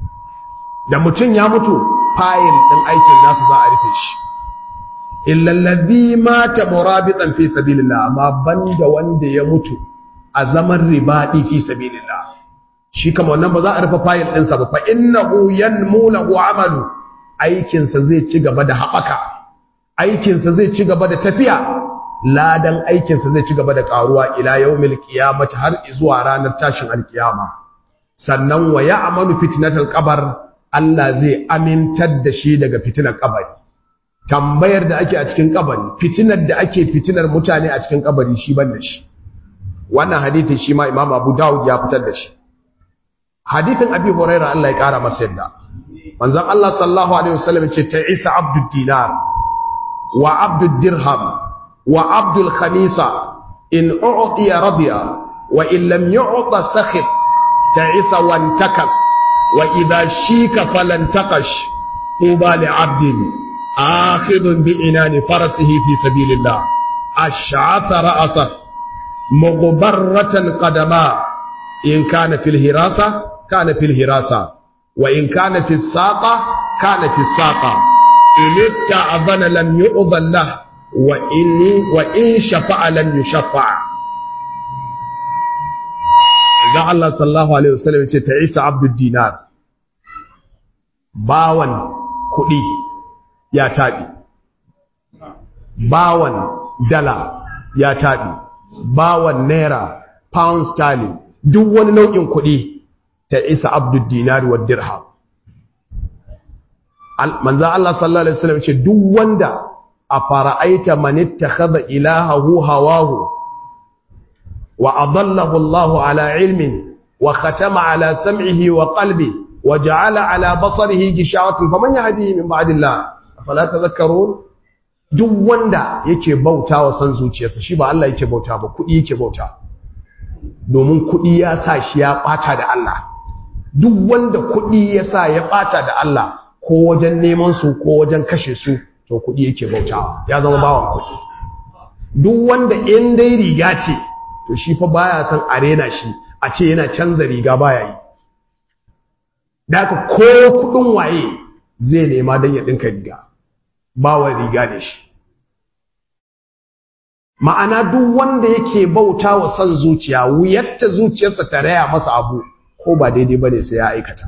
da mutum ya mutu fayil ɗin aikin nasu za a rufe shi illallazi mata murabitan fi sabilillah amma banda wanda ya mutu a zaman ribadi fi sabilillah shi kama wannan ba za a rufe fayil ɗinsa ba fa innahu yanmu lahu amalu aikinsa zai ci gaba da haɓaka aikinsa zai ci gaba da tafiya ladan aikinsa zai ci gaba da karuwa ila yawmil qiyamati har zuwa ranar tashin alkiyama sannan wa ya'malu fitnatal qabr Allah zai amintar da shi daga fitinar kabari tambayar da ake a cikin kabari fitinar da ake fitinar mutane a cikin kabari shi ban da shi wannan hadithin shi ma Imam Abu Dawud ya fitar da shi hadithin Abi Hurairah Allah ya kara masa yadda manzon Allah sallallahu alaihi wasallam ce ta Isa abdud dinar wa abdud dirham wa abdul khamisa in u'tiya radiya wa in lam yu'ta sakhit ta Isa wantakas wa idha shika falantaqash tuba li abdin akhidun bi inani farasihi fi sabilillah ash'atha ra'asa mughbarratan qadama in kana fil hirasa kana fil hirasa وإن كان في الساقة كان في الساقة إن استعظن لم يؤذن له وإن, وإن شفع لم يشفع إذا الله صلى الله عليه وسلم تعيس عبد الدينار باwan kuɗi ya taɓi bawan dala ya taɓi bawan naira pound sterling duk wani nau'in kuɗi ta isa abdul dinari wa dirham manzo Allah sallallahu alaihi wasallam ce duk wanda a fara'aita man ittakhadha ilahahu hawahu wa adallahu Allah ala ilmin wa khatama ala sam'ihi wa qalbi wa ja'ala ala basarihi gishawatan faman yahdihi min ba'dillah afala tadhakkarun duk wanda yake bautawa san zuciyarsa shi ba Allah yake bauta ba kudi yake bauta domin kudi ya sa shi ya bata da Allah duk wanda kuɗi ya sa ya ɓata da Allah ko wajen neman su ko wajen kashe su to kuɗi yake bautawa ya zama bawan kuɗi duk wanda in dai riga ce to shi fa baya son arena shi a ce yana canza riga baya yi daga ko kuɗin waye zai nema don ya ɗinka riga bawan riga ne shi ma'ana duk wanda yake bauta wa son zuciya wuyatta zuciyarsa ta raya masa abu ko ba daidai ba ne sai ya aikata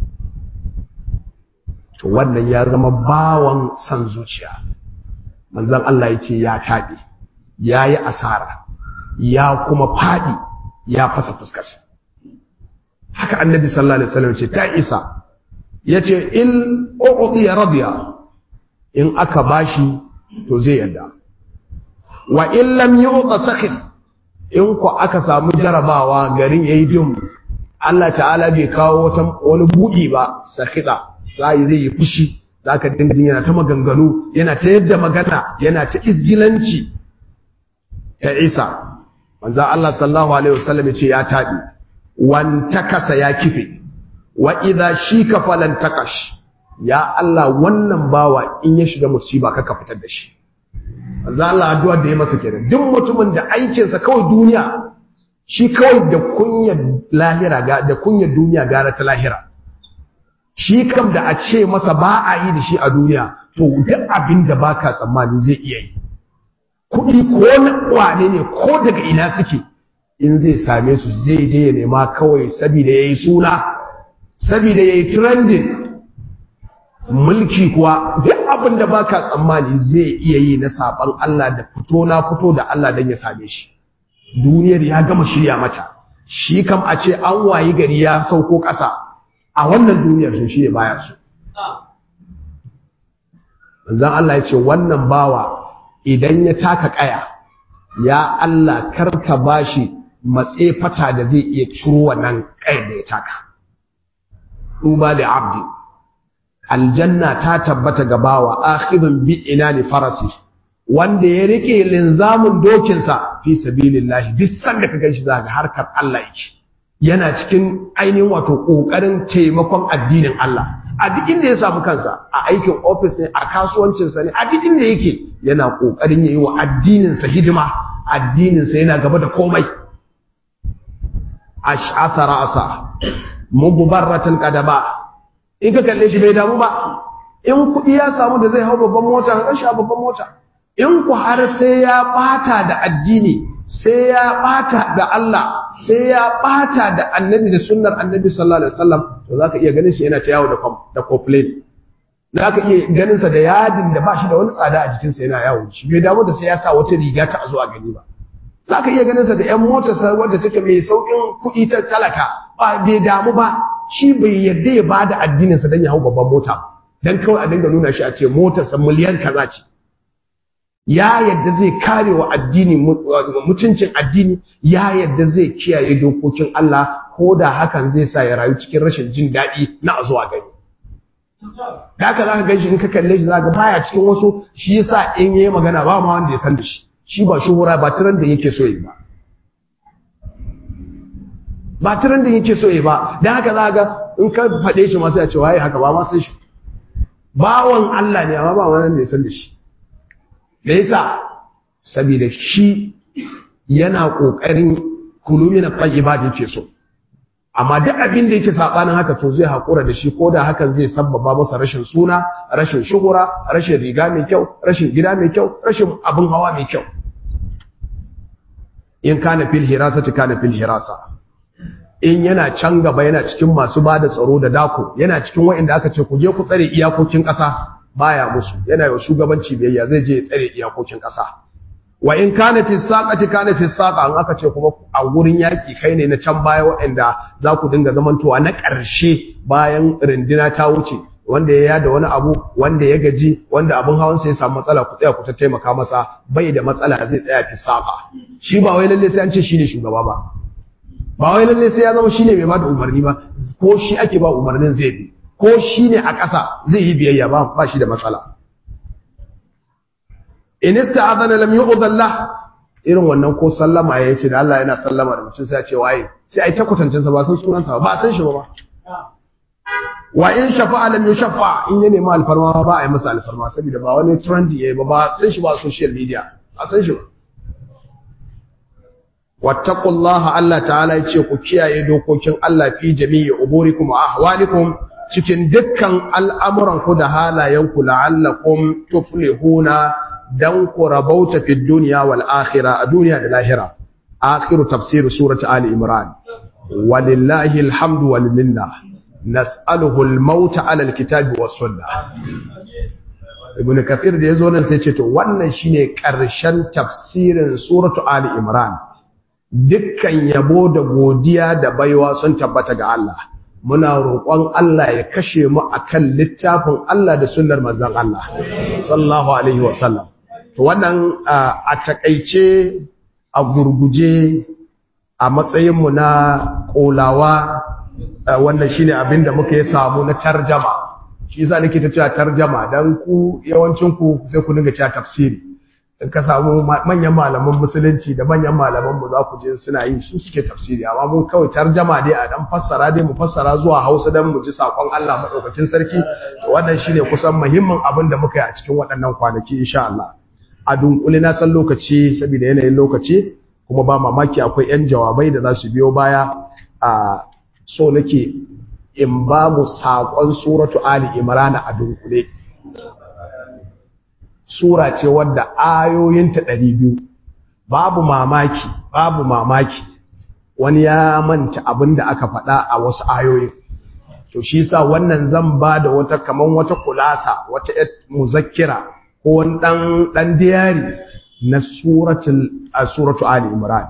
to wannan ya zama bawan san zuciya manzan Allah ya ce ya taɓe ya yi asara ya kuma faɗi ya fasa fuskarsa haka annabi sallallahu alaihi wasallam ce ta isa ya ce in uqdi ya radiya in aka bashi to zai yadda wa in lam yu'ta sakhit in ku aka samu jarabawa garin yayi dum Allah ta'ala bai kawo wani buɗi ba sakita zai zai yi fushi zaka dinga jin yana ta maganganu yana ta yadda magana yana ta izgilanci ta Isa manzo Allah sallallahu alaihi wasallam ya ce ya tabi wan takasa ya kife wa idha shika falan takash ya Allah wannan bawa in ya shiga musiba kaka fitar da shi manzo Allah addu'a da ya masa kenan duk mutumin da aikinsa kawai duniya shi kawai da kunyar lahira da kunyar duniya gara ta lahira shi kam da a ce masa ba a yi da shi a duniya to duk abin da baka tsammani zai iya yi kuɗi ko na wane ne ko daga ina suke in zai same su zai je ya nema kawai saboda yayi suna saboda yayi trending mulki kuwa duk abin da baka tsammani zai iya yi na saban Allah da fito na fito da Allah dan ya same shi duniyar ya gama shirya mata shi kam a ce an wayi gari ya sauko ƙasa a wannan duniyar sun shi ne baya su zan Allah ya ce wannan bawa idan ya taka ƙaya ya Allah karka bashi matse fata da zai iya ciro wannan ƙayar da ya taka duba da abdi aljanna ta tabbata ga bawa akhidun bi inani farasi wanda ya rike linzamin dokinsa fi sabilillahi duk sanda ka ganshi zaka harkar Allah yake yana cikin ainihin wato kokarin taimakon addinin Allah a duk inda ya samu kansa a aikin office ne a kasuwancin sa ne a duk inda yake yana kokarin yayi wa addinin sa hidima addinin sa yana gaba da komai ash'atha ra'sa mubarratan qadama in ka kalle shi bai damu ba in kuɗi ya samu da zai hau babban mota ka shi a babban mota in ku har sai ya bata da addini sai ya bata da Allah sai ya bata da annabi da sunnar annabi sallallahu alaihi wasallam to zaka iya ganin shi yana ta yawo da da complain za ka iya ganinsa da yadin da ba shi da wani tsada a jikinsa yana yawo shi bai damu da sai ya sa wata riga ta zuwa gani ba za ka iya ganinsa da ‘yan motarsa wadda take mai sauƙin kuɗi ta talaka ba bai damu ba shi bai yadda ya ba da addininsa don ya hau babban mota don kawai a dinga nuna shi a ce motarsa miliyan kaza ce ya yadda zai kare wa addini mutuncin addini ya yadda zai kiyaye dokokin Allah ko da hakan zai sa ya rayu cikin rashin jin daɗi na a zuwa gani da haka za ka gan shi in ka kalle shi za ka baya cikin wasu shi yasa in yayi magana ba ma wanda ya san da shi shi ba shuhura ba tiran da yake so yi ba ba tiran da yake so yi ba da haka za ka in ka faɗe shi masu ya ce waye haka ba ma san shi bawan Allah ne amma ba wani da ya san da shi da yasa saboda shi yana kokarin kulumi na tayyiba da yake so amma duk abin da yake sabanin haka to zai hakura da shi koda hakan zai sabbaba masa rashin suna rashin shuhura rashin riga mai kyau rashin gida mai kyau rashin abin hawa mai kyau in kana fil hirasati kana fil hirasa in yana can gaba yana cikin masu bada tsaro da dako yana cikin wa'anda aka ce ku je ku tsare iyakokin ƙasa baya musu yana yi shugabanci biyayya zai je ya tsare iyakokin ƙasa wa in kana fi saqati kana fi saqa an aka ce kuma a wurin yaki kai ne na can baya waɗanda za ku dinga zamantowa na ƙarshe bayan rindina ta wuce wanda ya yada wani abu wanda ya gaji wanda abin hawan sa ya samu matsala ku tsaya ku ta taimaka masa bai da matsala zai tsaya fi saqa shi ba wai lalle sai an ce shine shugaba ba ba wai lalle sai ya zama shine mai bada umarni ba ko shi ake ba umarnin zai bi ko shi ne a ƙasa zai yi biyayya ba ba shi da matsala in ista'adana lam yu'dhan lah irin wannan ko sallama ya ce da Allah yana sallama da mutum sai ya ce waye sai ai ta kwatancin sa ba san sunan sa ba san shi ba wa in shafa'a lam yushaffa in ya nemi alfarma ba a yi masa alfarma saboda ba wani trend yayi ba ba san shi ba social media ba san shi ba wattaqullaha Allah ta'ala ya ce ku kiyaye dokokin Allah fi jami'i umurikum wa ahwalikum cikin dukkan al'amuran ku da halayen ku la'allakum tuflihuna dan ku rabauta fi dunya wal akhirah a duniya da lahira akhiru tafsir surati ali imran walillahi alhamdu wal minna nas'aluhu al maut ala al kitabi was sunnah ibn kathir da yazo nan sai ce to wannan shine karshen tafsirin suratu ali imran dukkan yabo da godiya da baiwa sun tabbata ga Allah muna roƙon Allah ya kashe mu akan littafin Allah da sunnar manzon Allah sallallahu alaihi wasallam to wannan a takeice a gurguje a matsayin mu na kolawa wannan shine abinda muka yi samu na tarjama shi yasa nake ta cewa tarjama dan ku yawancin ku sai ku dinga cewa tafsiri in ka samu manyan malaman musulunci da manyan malaman mu za ku je suna yi su suke tafsiri amma mun kawai tarjama dai a dan fassara dai mu fassara zuwa Hausa dan mu ji sakon Allah madaukakin sarki to wannan shine kusan muhimmin abin da muka yi a cikin waɗannan kwanaki insha Allah a dunkule na san lokaci saboda yanayin lokaci kuma ba mamaki akwai yan jawabai da za su biyo baya a so nake in ba mu sakon suratu ali imran a dunkule sura ce wadda ayoyinta ɗari biyu babu mamaki babu mamaki wani ya manta abin da aka faɗa a wasu ayoyin to shi sa wannan zan ba da wata kaman wata kulasa wata muzakkira ko wani ɗan ɗan diyari na suratu ali imran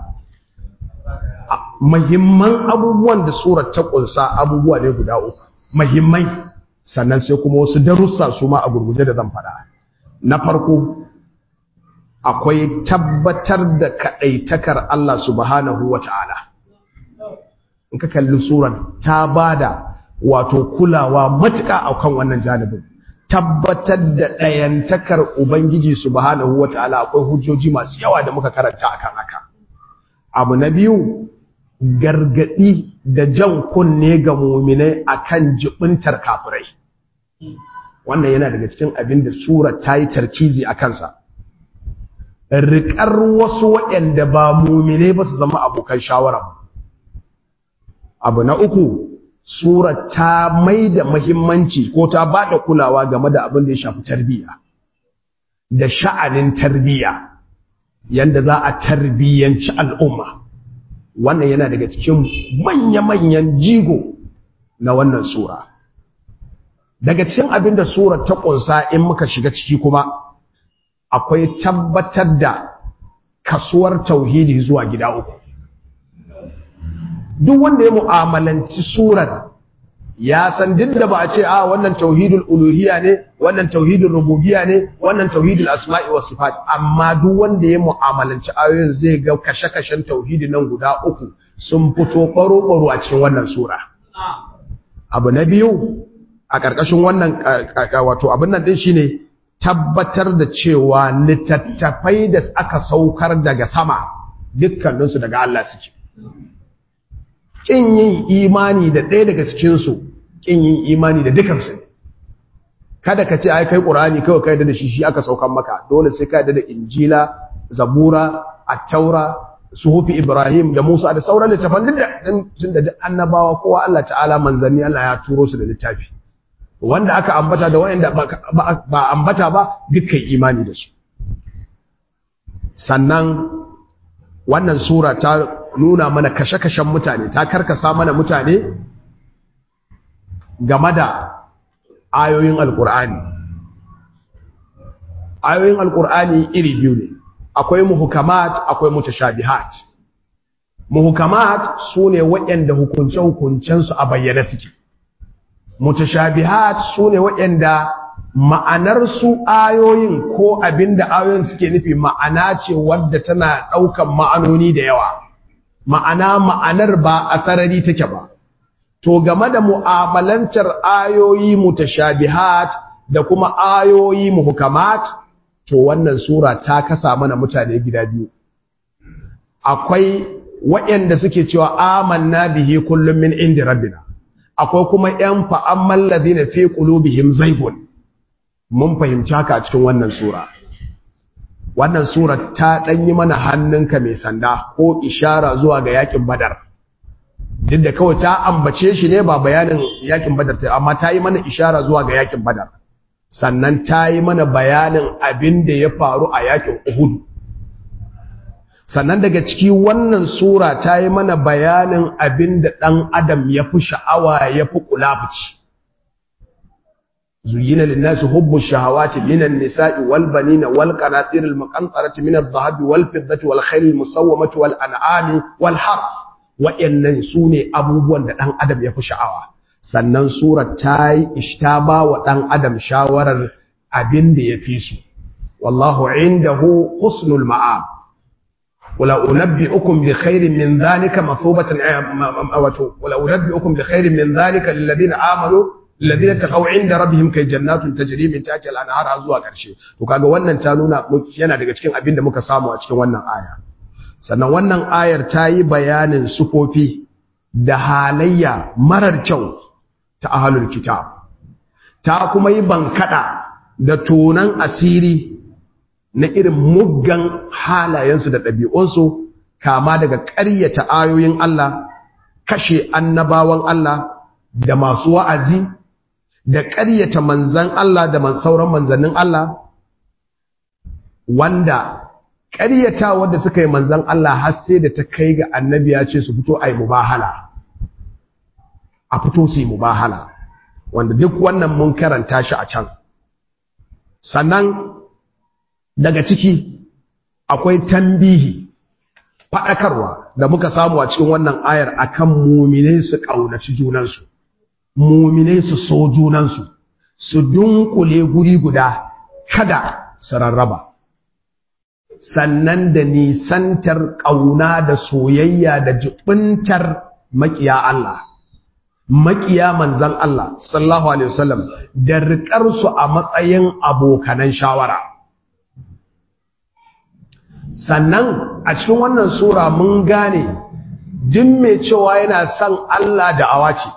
mahimman abubuwan da surat ta ƙunsa abubuwa ne guda uku mahimmai sannan sai kuma wasu darussa su ma a gurguje da zan faɗa na farko akwai tabbatar da kaɗaitakar Allah subhanahu wa ta'ala in ka kalli suran ta bada wato kulawa matuƙa a kan wannan janibin tabbatar da ɗayantakar Ubangiji subhanahu wa ta'ala akwai hujjoji masu yawa da muka karanta akan haka abu na biyu gargaɗi da jan kunne ga muminai akan jibintar kafirai wannan yana daga cikin abin da sura ta yi tarkizi a kansa riƙar wasu waɗanda ba mumine ba su zama abokan shawara abu na uku sura ta mai da mahimmanci ko ta ba da kulawa game da abin da ya shafi tarbiyya da sha'anin tarbiyya yanda za a tarbiyyanci al'umma wannan yana daga cikin manya-manyan jigo na wannan sura daga cikin abin da surar ta ƙunsa in muka shiga ciki kuma akwai tabbatar da kasuwar tauhidi zuwa gida uku duk wanda ya mu'amalanci surar ya san duk da ba a ce a wannan tauhidul uluhiyya ne wannan tauhidul rububiyya ne wannan tauhidul asma'i was sifat amma duk wanda ya mu'amalanci ayoyin zai ga kashe-kashen tauhidi nan guda uku sun fito baro-baro a cikin wannan sura abu na biyu a ƙarƙashin wannan wato abin nan din shine tabbatar da cewa littattafai da aka saukar daga sama dukkaninsu daga Allah suke ƙin yin imani da ɗaya daga cikinsu ƙin yin imani da dukansu ne kada ka ce ai kai ƙur'ani kawai kai da shi shi aka saukan maka dole sai ka da injila zabura attaura suhufi ibrahim da musa da sauran littafan duk da duk annabawa kowa Allah ta'ala manzanni Allah ya turo su da littafi wanda aka ambata da wanda ba ambata ba dukkan imani da su sannan wannan sura ta nuna mana kashe-kashen mutane ta karkasa mana mutane game da ayoyin alkur'ani ayoyin alkur'ani iri biyu ne akwai muhukamat akwai mutashabihat muhukamat sune waɗanda hukunce-hukuncensu a bayyane suke mutashabihat sune waɗanda ma'anar su ayoyin ko abinda ayoyin suke nufi ma'ana ce wadda tana ɗaukan ma'anoni da yawa ma'ana ma'anar ba a sarari take ba to game da mu'amalantar ayoyi mutashabihat da kuma ayoyi muhkamat to wannan sura ta kasa mana mutane gida biyu akwai waɗanda suke cewa amanna bihi kullum min indi rabbina akwai kuma yan fa'amman ladina fi qulubihim zaygun mun fahimci haka a cikin wannan sura wannan sura ta ɗanyi mana hannunka mai sanda ko ishara zuwa ga yakin badar duk da kawai ta ambace shi ne ba bayanin yakin badar ta amma ta yi mana ishara zuwa ga yakin badar sannan ta yi mana bayanin abin da ya faru a yakin uhud sannan daga ciki wannan sura ta yi mana bayanin abin da ɗan adam ya fi sha'awa ya fi kulafuci زين للناس حب الشهوات من النساء والبنين والقناطير المقنطرة من الذهب والفضة والخيل المسومة والأنعام والحرث وإن سوني أبوبوان da ɗan adam ya fi sha'awa sannan surar ta yi ishtaba wa ɗan adam shawarar abin da ya fi su wallahu indahu husnul ma'ab wala unabbi'ukum bi khairin min dhalika mathubatan wala unabbi'ukum bi khairin min dhalika lil ladina amanu alladhina taqaw inda rabbihim kay jannatun tajri min tahtiha al-anhar zuwa karshe to kaga wannan ta nuna yana daga cikin abin da muka samu a cikin wannan aya sannan wannan ayar ta yi bayanin sufofi da halayya marar kyau ta ahlul kitab ta kuma yi bankada da tonan asiri na irin muggan halayensu da ɗabi'unsu kama daga ƙaryata ayoyin Allah kashe annabawan Allah da masu wa'azi da ƙaryata manzan Allah da sauran manzannin Allah wanda ƙaryata wanda suka yi manzan Allah har sai da ta kai ga annabi ya ce su fito a yi mubahala a fito su yi mubahala wanda duk wannan mun karanta shi a can sannan daga ciki akwai tambihi faɗakarwa da muka samu a cikin wannan ayar akan muminai su ƙaunaci junansu muminai su so junansu su dunkule guri guda kada su rarraba sannan da nisantar ƙauna da soyayya da jibintar makiya Allah makiya manzan Allah sallallahu alaihi wasallam da riƙarsu a matsayin abokanan shawara sannan a cikin wannan sura mun gane duk mai cewa yana son Allah da awaci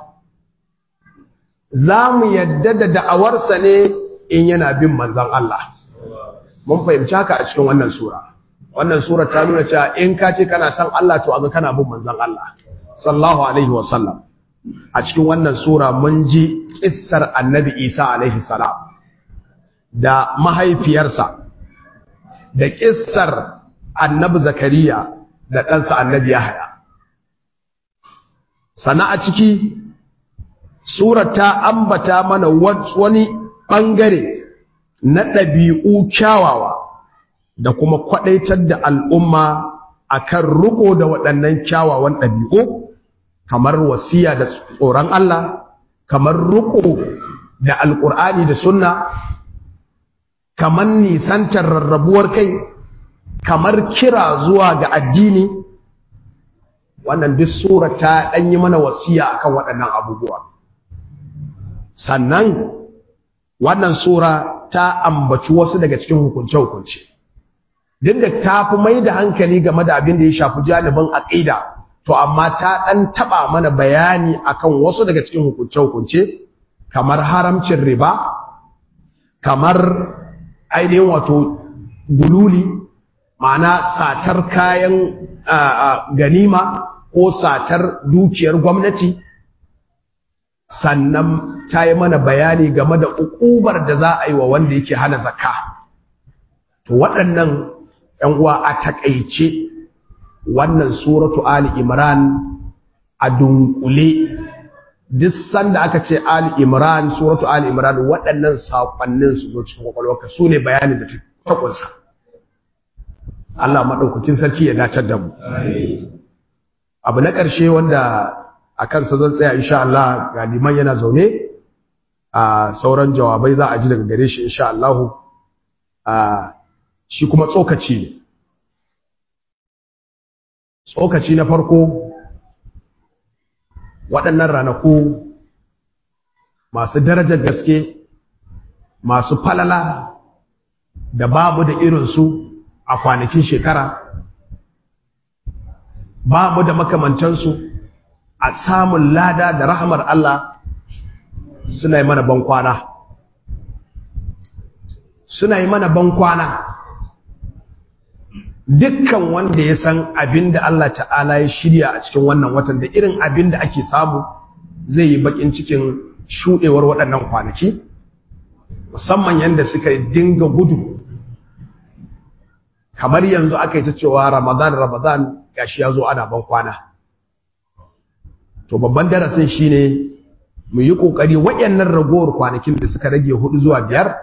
za mu yadda da da'awarsa ne in yana bin manzan Allah mun fahimci haka a cikin wannan sura wannan sura ta nuna cewa in ka ce kana son Allah to aga kana bin manzan Allah sallallahu alaihi wasallam a cikin wannan sura mun ji kissar annabi Isa alaihi salam da mahaifiyarsa da kissar annabi Zakariya da ɗansa annabi Yahaya sana a ciki sura ta ambata mana wani ɓangare na ɗabi'u kyawawa da kuma kwaɗaitar da al'umma akan riko da waɗannan kyawawan ɗabi'u kamar wasiya da tsoron Allah kamar riko da alƙur'ani da sunna kamar nisantar rarrabuwar kai kamar kira zuwa ga addini wannan duk sura ta ɗanyi mana wasiya akan waɗannan abubuwa sannan wannan sura ta ambaci wasu daga cikin hukunce-hukunce duk da ta fi mai da hankali game da abin da ya shafi janibin aƙida to amma ta ɗan taɓa mana bayani akan wasu daga cikin hukunce-hukunce kamar haramcin riba kamar ainihin wato gululi ma'ana satar kayan ganima ko satar dukiyar gwamnati sannan ta yi mana bayani game da ukubar da za a yi wa wanda yake hana zakka to waɗannan ‘yan uwa a taƙaice wannan suratu Ali Imran a dunkule duk sanda aka ce Ali Imran suratu Ali Imran waɗannan saƙonnin su zo cikin kwakwalwarka su ne bayanin da ta ƙunsa Allah maɗaukakin sarki ya dacar da mu abu na ƙarshe wanda a kansa zan tsaya insha Allah ga liman yana zaune a sauran jawabai za a ji daga gare shi insha Allah shi kuma tsokaci ne tsokaci na farko waɗannan ranaku masu darajar gaske masu falala da babu da irinsu a kwanakin shekara babu da makamantansu a samun lada da rahamar Allah suna yi mana bankwana suna yi mana bankwana dukkan wanda ya san abin da Allah ta'ala ya shirya a cikin wannan watan da irin abin da ake samu zai yi bakin cikin shuɗewar waɗannan kwanaki musamman yadda suka dinga gudu kamar yanzu aka yi ta cewa ramadan ramadan gashi ya zo ana ban kwana to babban darasin shine mu yi ƙoƙari waɗannan ragowar kwanakin da suka rage hudu zuwa biyar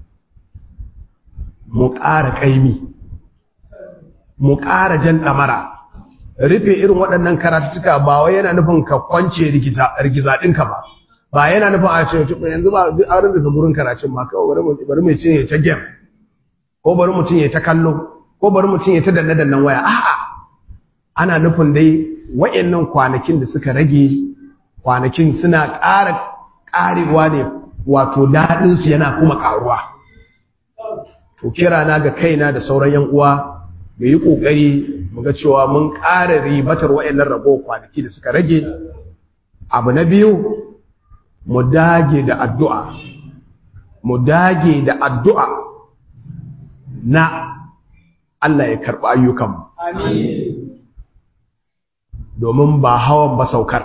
mu ƙara ƙaimi mu ƙara jan ɗamara rufe irin waɗannan karatuttuka ba wai yana nufin ka kwance rigiza ɗinka ba ba yana nufin a ce yanzu ba an rufe gurin karatun ma kawai bari mu ce ya ta game ko bari mutum ya ta kallo ko bari mutum ya ta danne dannan waya a'a ana nufin dai wayannan kwanakin da suka rage kwanakin suna ƙara ƙarewa ne wato daɗin su yana kuma ƙaruwa to kira na ga kaina da sauran yan uwa mu yi ƙoƙari mu ga cewa mun ƙara ribatar wayannan rabo kwanaki da suka rage abu na biyu mu dage da addu'a mu dage da addu'a na Allah ya karɓi ayyukanmu domin ba hawan ba saukar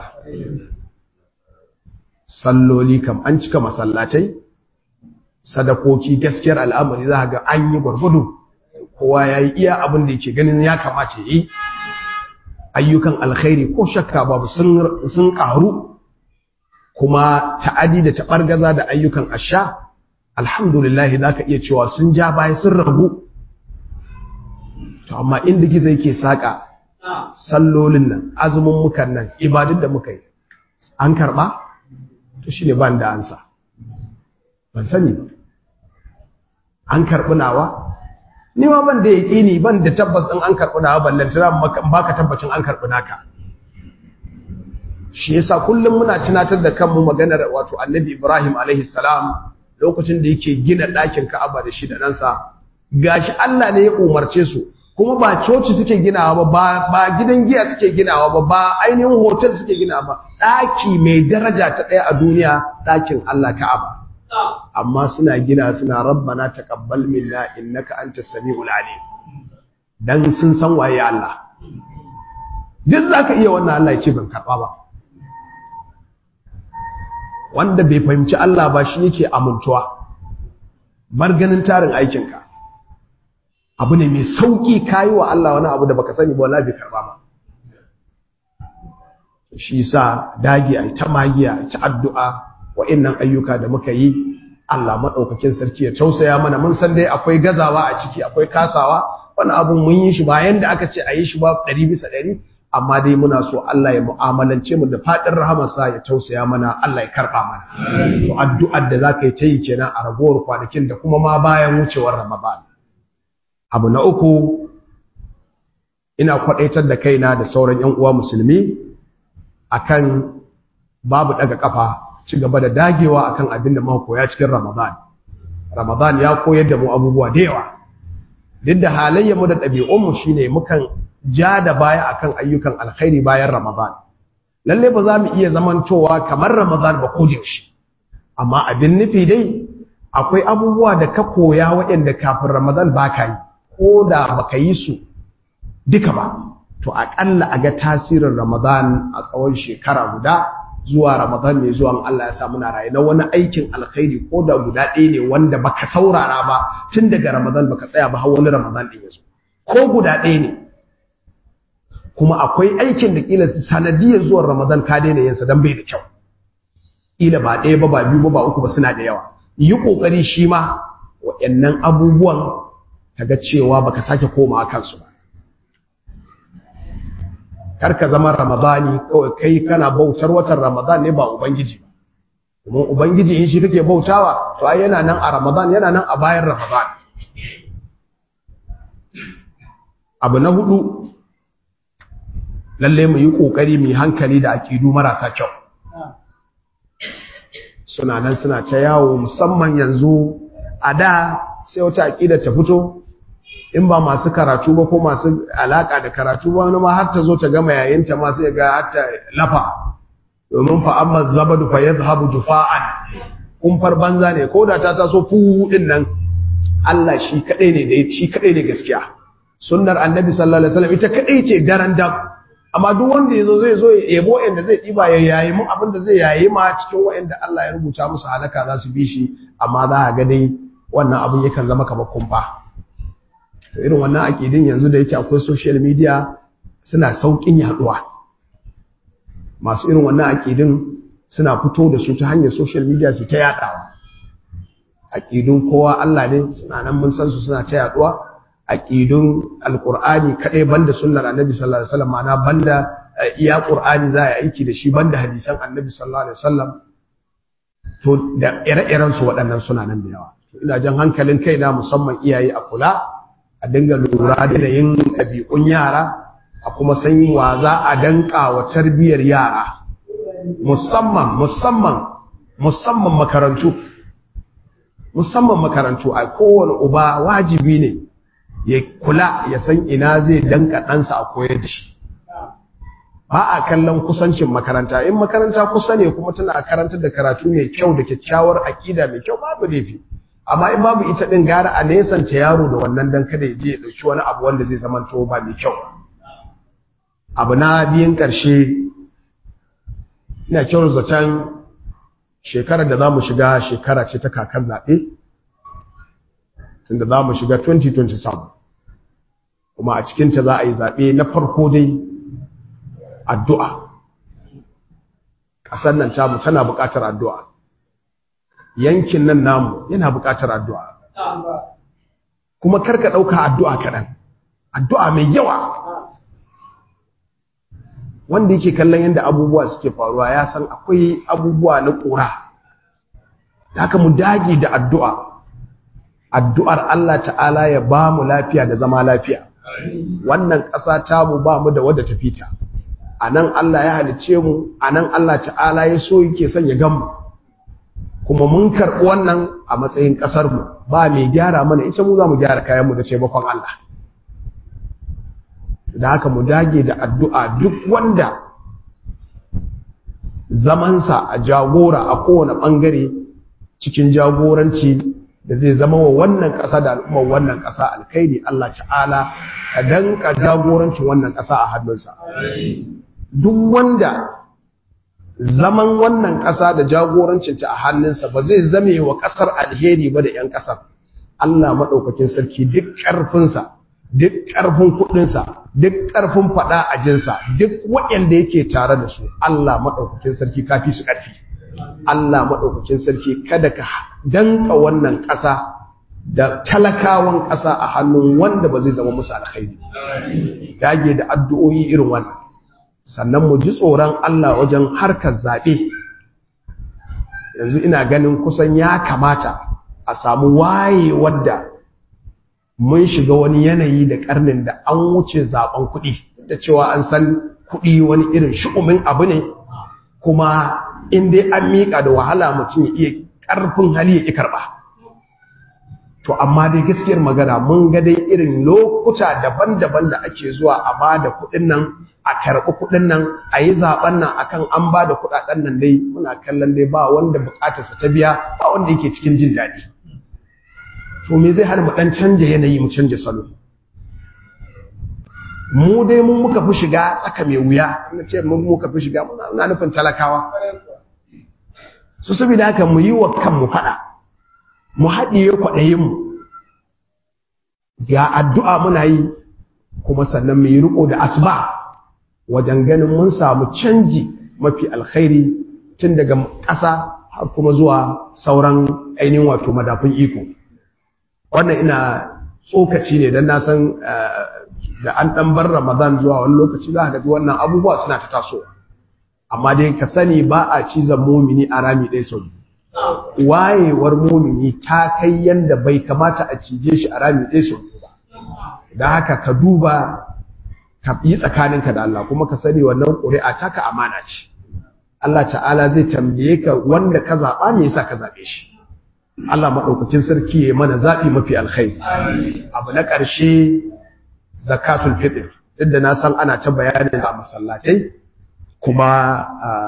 salloli kam an cika masallatai sadakoki gaskiyar al'amari za ga an yi gwargwado kowa ya yi iya abin da yake ganin ya kamata yi ayyukan alkhairi ko shakka babu sun ƙaru kuma ta'adi da taɓargaza da ayyukan asha alhamdulillah za ka iya cewa sun ja baya sun ragu to amma inda gizo yake saƙa sallolin nan azumin mukan nan ibadun da muka yi an karɓa to shi ne ban da ansa ban sani an karɓi nawa ni ma ban da yaƙini ban da tabbas ɗin an karɓi nawa ballantana baka tabbacin an karɓi naka shi yasa kullum muna tunatar da kanmu maganar wato annabi Ibrahim alaihi salam lokacin da yake gina ɗakin Ka'aba da shi da ɗansa gashi Allah ne ya umarce su kuma ba coci suke ginawa ba ba gidan giya suke ginawa ba ba ainihin hotel suke ginawa ba ɗaki mai daraja ta ɗaya a duniya ɗakin Allah Ka'aba amma suna gina suna rabbana taqabbal minna innaka antas samiul alim dan sun san waye Allah duk zaka iya wannan Allah ya ce ban karba ba wanda bai fahimci Allah ba shi yake amintuwa bar ganin tarin aikinka abu ne mai sauki kayi wa Allah wani abu da baka sani ba wallahi bai karba ba shi sa dage a ta magiya ta addu'a wa'innan ayyuka da muka yi Allah maɗaukakin sarki ya tausaya mana mun san dai akwai gazawa a ciki akwai kasawa wani abun mun yi shi bayan da aka ce a yi shi ba ɗari bisa ɗari amma dai muna so Allah ya mu'amalance mu da faɗin rahamarsa ya tausaya mana Allah ya karɓa mana to addu'ar da za ka yi ta yi kenan a ragowar kwanakin da kuma ma bayan wucewar Ramadan abu na uku ina kwaɗaitar da kaina da sauran 'yan uwa musulmi akan babu ɗaga ƙafa ci gaba da dagewa akan abin da muka koya cikin Ramadan. Ramadan ya koyar da mu abubuwa da yawa. Duk da halayyar mu da ɗabi'un mu shine mukan ja da baya akan ayyukan alkhairi bayan Ramadan. Lalle ba za mu iya zamantowa kamar Ramadan ba ko da yaushe. Amma abin nufi dai akwai abubuwa da ka koya waɗanda kafin Ramadan ba ka yi ko da baka yi su duka ba. To aƙalla a ga tasirin Ramadan a tsawon shekara guda zuwa Ramadan mai zuwan Allah ya sa muna raye na wani aikin alkhairi ko da guda ɗaya ne wanda baka saurara ba tun daga Ramadan baka tsaya ba har wani Ramadan ɗin ya zo ko guda ɗaya ne kuma akwai aikin da kila sanadiyar zuwan Ramadan ka daina yin sa dan bai da kyau kila ba ɗaya ba ba biyu ba ba uku ba suna da yawa yi kokari shi ma waɗannan abubuwan kaga cewa baka sake komawa kansu ba karka zama ramadani kawai kai kana bautar watan ramadan ne ba ubangiji ba kuma ubangiji in shi kake bautawa to ai yana nan a ramadan yana nan a bayan ramadan abu na hudu lalle mu yi kokari mu hankali da akidu marasa kyau suna nan suna ta yawo musamman yanzu a da sai wata akida ta fito in ba masu karatu ba ko masu alaka da karatu ba wani ma har ta zo ta gama yayinta ma sai ga har ta lafa domin fa amma zabadu fa yadhhabu jufa'an kumfar banza ne ko da ta taso fu din nan Allah shi kadai ne da shi kadai ne gaskiya sunnar annabi sallallahu alaihi wasallam ita kadai ce garan dam amma duk wanda yazo zai zo ya yebo inda zai diba ya yayi mu abin da zai yayi ma cikin wa'anda Allah ya rubuta musu halaka za su bi shi amma za a ga dai wannan abin yakan zama kamar kumfa to irin wannan akidin yanzu da yake akwai social media suna saukin yaduwa masu irin wannan akidin suna fito da su ta hanyar social media su ta yadawa akidun kowa Allah ne suna nan mun san su suna ta yaduwa akidun alqur'ani kadai banda sunnar annabi sallallahu alaihi wasallam ma'ana banda iya qur'ani za a aiki da shi banda hadisan annabi sallallahu alaihi wasallam to da ire-iren su waɗannan suna nan da yawa ina jan hankalin kaina musamman iyaye a kula a dinga lura da yin ɗabi'un yara a kuma san wa za a danka wa tarbiyyar yara musamman musamman musamman makarantu musamman makarantu a kowane uba wajibi ne ya kula ya san ina zai danka ɗansa a koyar da shi ba a kallon kusancin makaranta in makaranta kusa ne kuma tana karantar da karatu mai kyau da kyakkyawar aƙida mai kyau babu laifi amma in babu ita din gara a nesanta yaro da wannan dan kada ya je ya dauki wani abu wanda zai zama to ba mai kyau abu na biyan karshe ina kyau zaton shekarar da zamu shiga shekara ce ta kakar zabe tunda zamu shiga 2027 kuma a cikin ta za a yi zabe na farko dai addu'a kasar nan tamu tana buƙatar addu'a yankin nan namu yana buƙatar addu'a kuma karka ɗauka addu'a kaɗan addu'a mai yawa wanda yake kallon yadda abubuwa suke faruwa ya san akwai abubuwa na ƙura da haka mu dage da addu'a addu'ar Allah ta'ala ya ba mu lafiya da zama lafiya wannan ƙasa tamu ba mu da wadda ta fita a nan Allah ya halice mu a nan Allah ta'ala ya so yake son ya gan mu kuma mun karɓi wannan a matsayin ƙasarmu ba mai gyara mana ita mu za mu gyara kayanmu da taimakon Allah da haka mu dage da addu'a duk wanda zamansa a jagora a kowane ɓangare cikin jagoranci da zai zama wa wannan ƙasa da al'ummar wannan ƙasa alkhairi Allah ta'ala ka danka jagorancin wannan ƙasa a hannunsa duk wanda zaman wannan ƙasa da jagorancinta a hannunsa ba zai zame wa ƙasar alheri ba da 'yan ƙasar Allah maɗaukakin sarki duk ƙarfinsa duk ƙarfin kuɗinsa duk ƙarfin faɗa a jinsa duk waɗanda yake tare da su Allah maɗaukakin sarki kafi su ƙarfi Allah maɗaukakin sarki kada ka danka wannan ƙasa da talakawan ƙasa a hannun wanda ba zai zama musu alkhairi dage da addu'o'i irin wannan sannan mu ji tsoron Allah wajen harkar zaɓe yanzu ina ganin kusan ya kamata a samu waye wadda mun shiga wani yanayi da karnin da an wuce zaben kuɗi da cewa an san kuɗi wani irin shu'umin abu ne kuma in dai an miƙa da wahala mutum ya iya ƙarfin hali ya ƙi karɓa to amma dai gaskiyar magana mun ga dai irin lokuta daban-daban da ake zuwa a ba da kuɗin nan a karɓi kuɗin nan a yi zaɓen nan akan an ba da kuɗaɗen nan dai muna kallon dai ba wanda buƙatarsa ta biya ba wanda yake cikin jin daɗi to me zai hana mu ɗan canja yanayi mu canja salo mu dai mun muka fi shiga tsaka mai wuya ina ce mun muka fi shiga muna nufin talakawa su saboda haka mu yi wa kanmu faɗa mu haɗiye kwaɗayinmu ga addu'a muna yi kuma sannan mu yi riƙo da asuba wajen ganin mun samu canji mafi alkhairi tun daga ƙasa har kuma zuwa sauran ainihin wato madafin iko wannan ina tsokaci ne don na san da an ɗan bar ramadan zuwa wani lokaci za ka ga wannan abubuwa suna ta tasowa amma dai ka sani ba a cizon mumini a rami ɗaya sau wayewar mumini ta kai yanda bai kamata a cije shi a rami ɗaya sau ba da haka ka duba ka yi tsakaninka da Allah kuma ka sani wannan ƙuri'a taka amana ce Allah ta'ala zai tambaye ka wanda ka zaɓa me yasa ka zaɓe shi Allah maɗaukakin sarki ya mana zaɓi mafi alkhairi abu na ƙarshe zakatul fitr duk da na san ana ta bayanin a masallatai kuma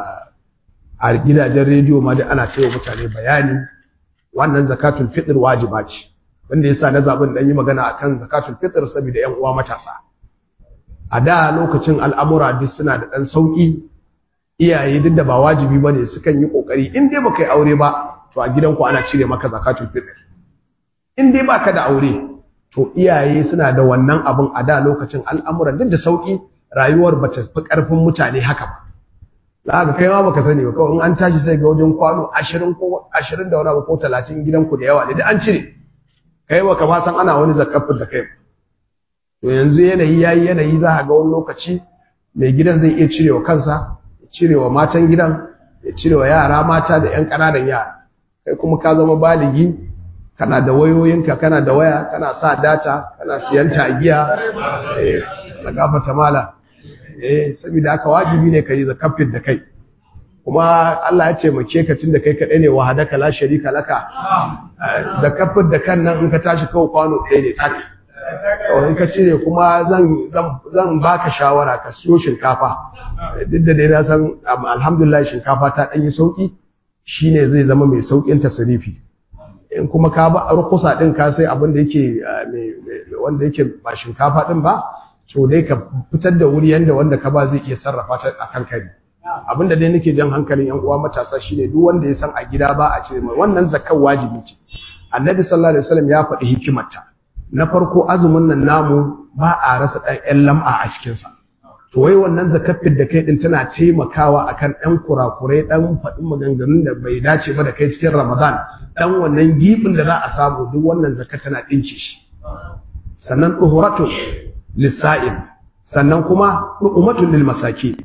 a gidajen rediyo ma da ana cewa mutane bayani wannan zakatul fitr wajiba ce wanda yasa na zaɓin dan yi magana akan zakatul fitr saboda ƴan uwa matasa a da lokacin al'amura duk suna da ɗan sauƙi iyaye duk da ba wajibi ba ne sukan yi ƙoƙari in dai baka yi aure ba to a gidanku ana cire maka zakatul fitr in dai baka da aure to iyaye suna da wannan abin a da lokacin al'amuran duk da sauƙi rayuwar ba ta fi ƙarfin mutane haka ba za ka kai ma baka sani ba kawai in an tashi sai ga wajen kwano ashirin ko ashirin da wani abu ko talatin gidanku da yawa ne duk an cire kai ba ka ma san ana wani zakafin da kai to yanzu yanayi yayi yanayi za a ga wani lokaci mai gidan zai iya cirewa kansa ya cirewa matan gidan ya cirewa yara mata da yan ƙananan yara kai kuma ka zama baligi kana da wayoyinka kana da waya kana sa data kana siyan tagiya eh na gafata mala eh saboda haka wajibi ne kai zakafin da kai kuma Allah ya taimake ka tunda kai kadai ne wahadaka la sharika laka zakafin da kan nan in ka tashi kawai kwano ɗaya ne tak in ka cire kuma zan baka shawara ka siyo shinkafa duk da dai na san alhamdulillah shinkafa ta ɗanyi sauƙi shine zai zama mai sauƙin tasirifi in kuma ka ba rukusa ɗin ka sai abin da yake wanda yake ba shinkafa ɗin ba to dai ka fitar da wuri yanda wanda ka ba zai iya sarrafa ta a kan kari abin da dai nake jan hankalin yan uwa matasa shine duk wanda ya san a gida ba a cire mai wannan zakkan wajibi ce annabi sallallahu alaihi wasallam ya faɗi hikimarta na farko azumin nan namu ba a rasa ɗan ƴan lam'a a cikinsa to wai wannan zakafin da kai ɗin tana taimakawa akan ɗan kurakurai ɗan faɗin maganganun da bai dace ba da kai cikin ramadan ɗan wannan giɓin da za a samu duk wannan zakat tana ɗinke shi sannan ɗuhuratun lissa'in sannan kuma ɗu'umatun lil masaki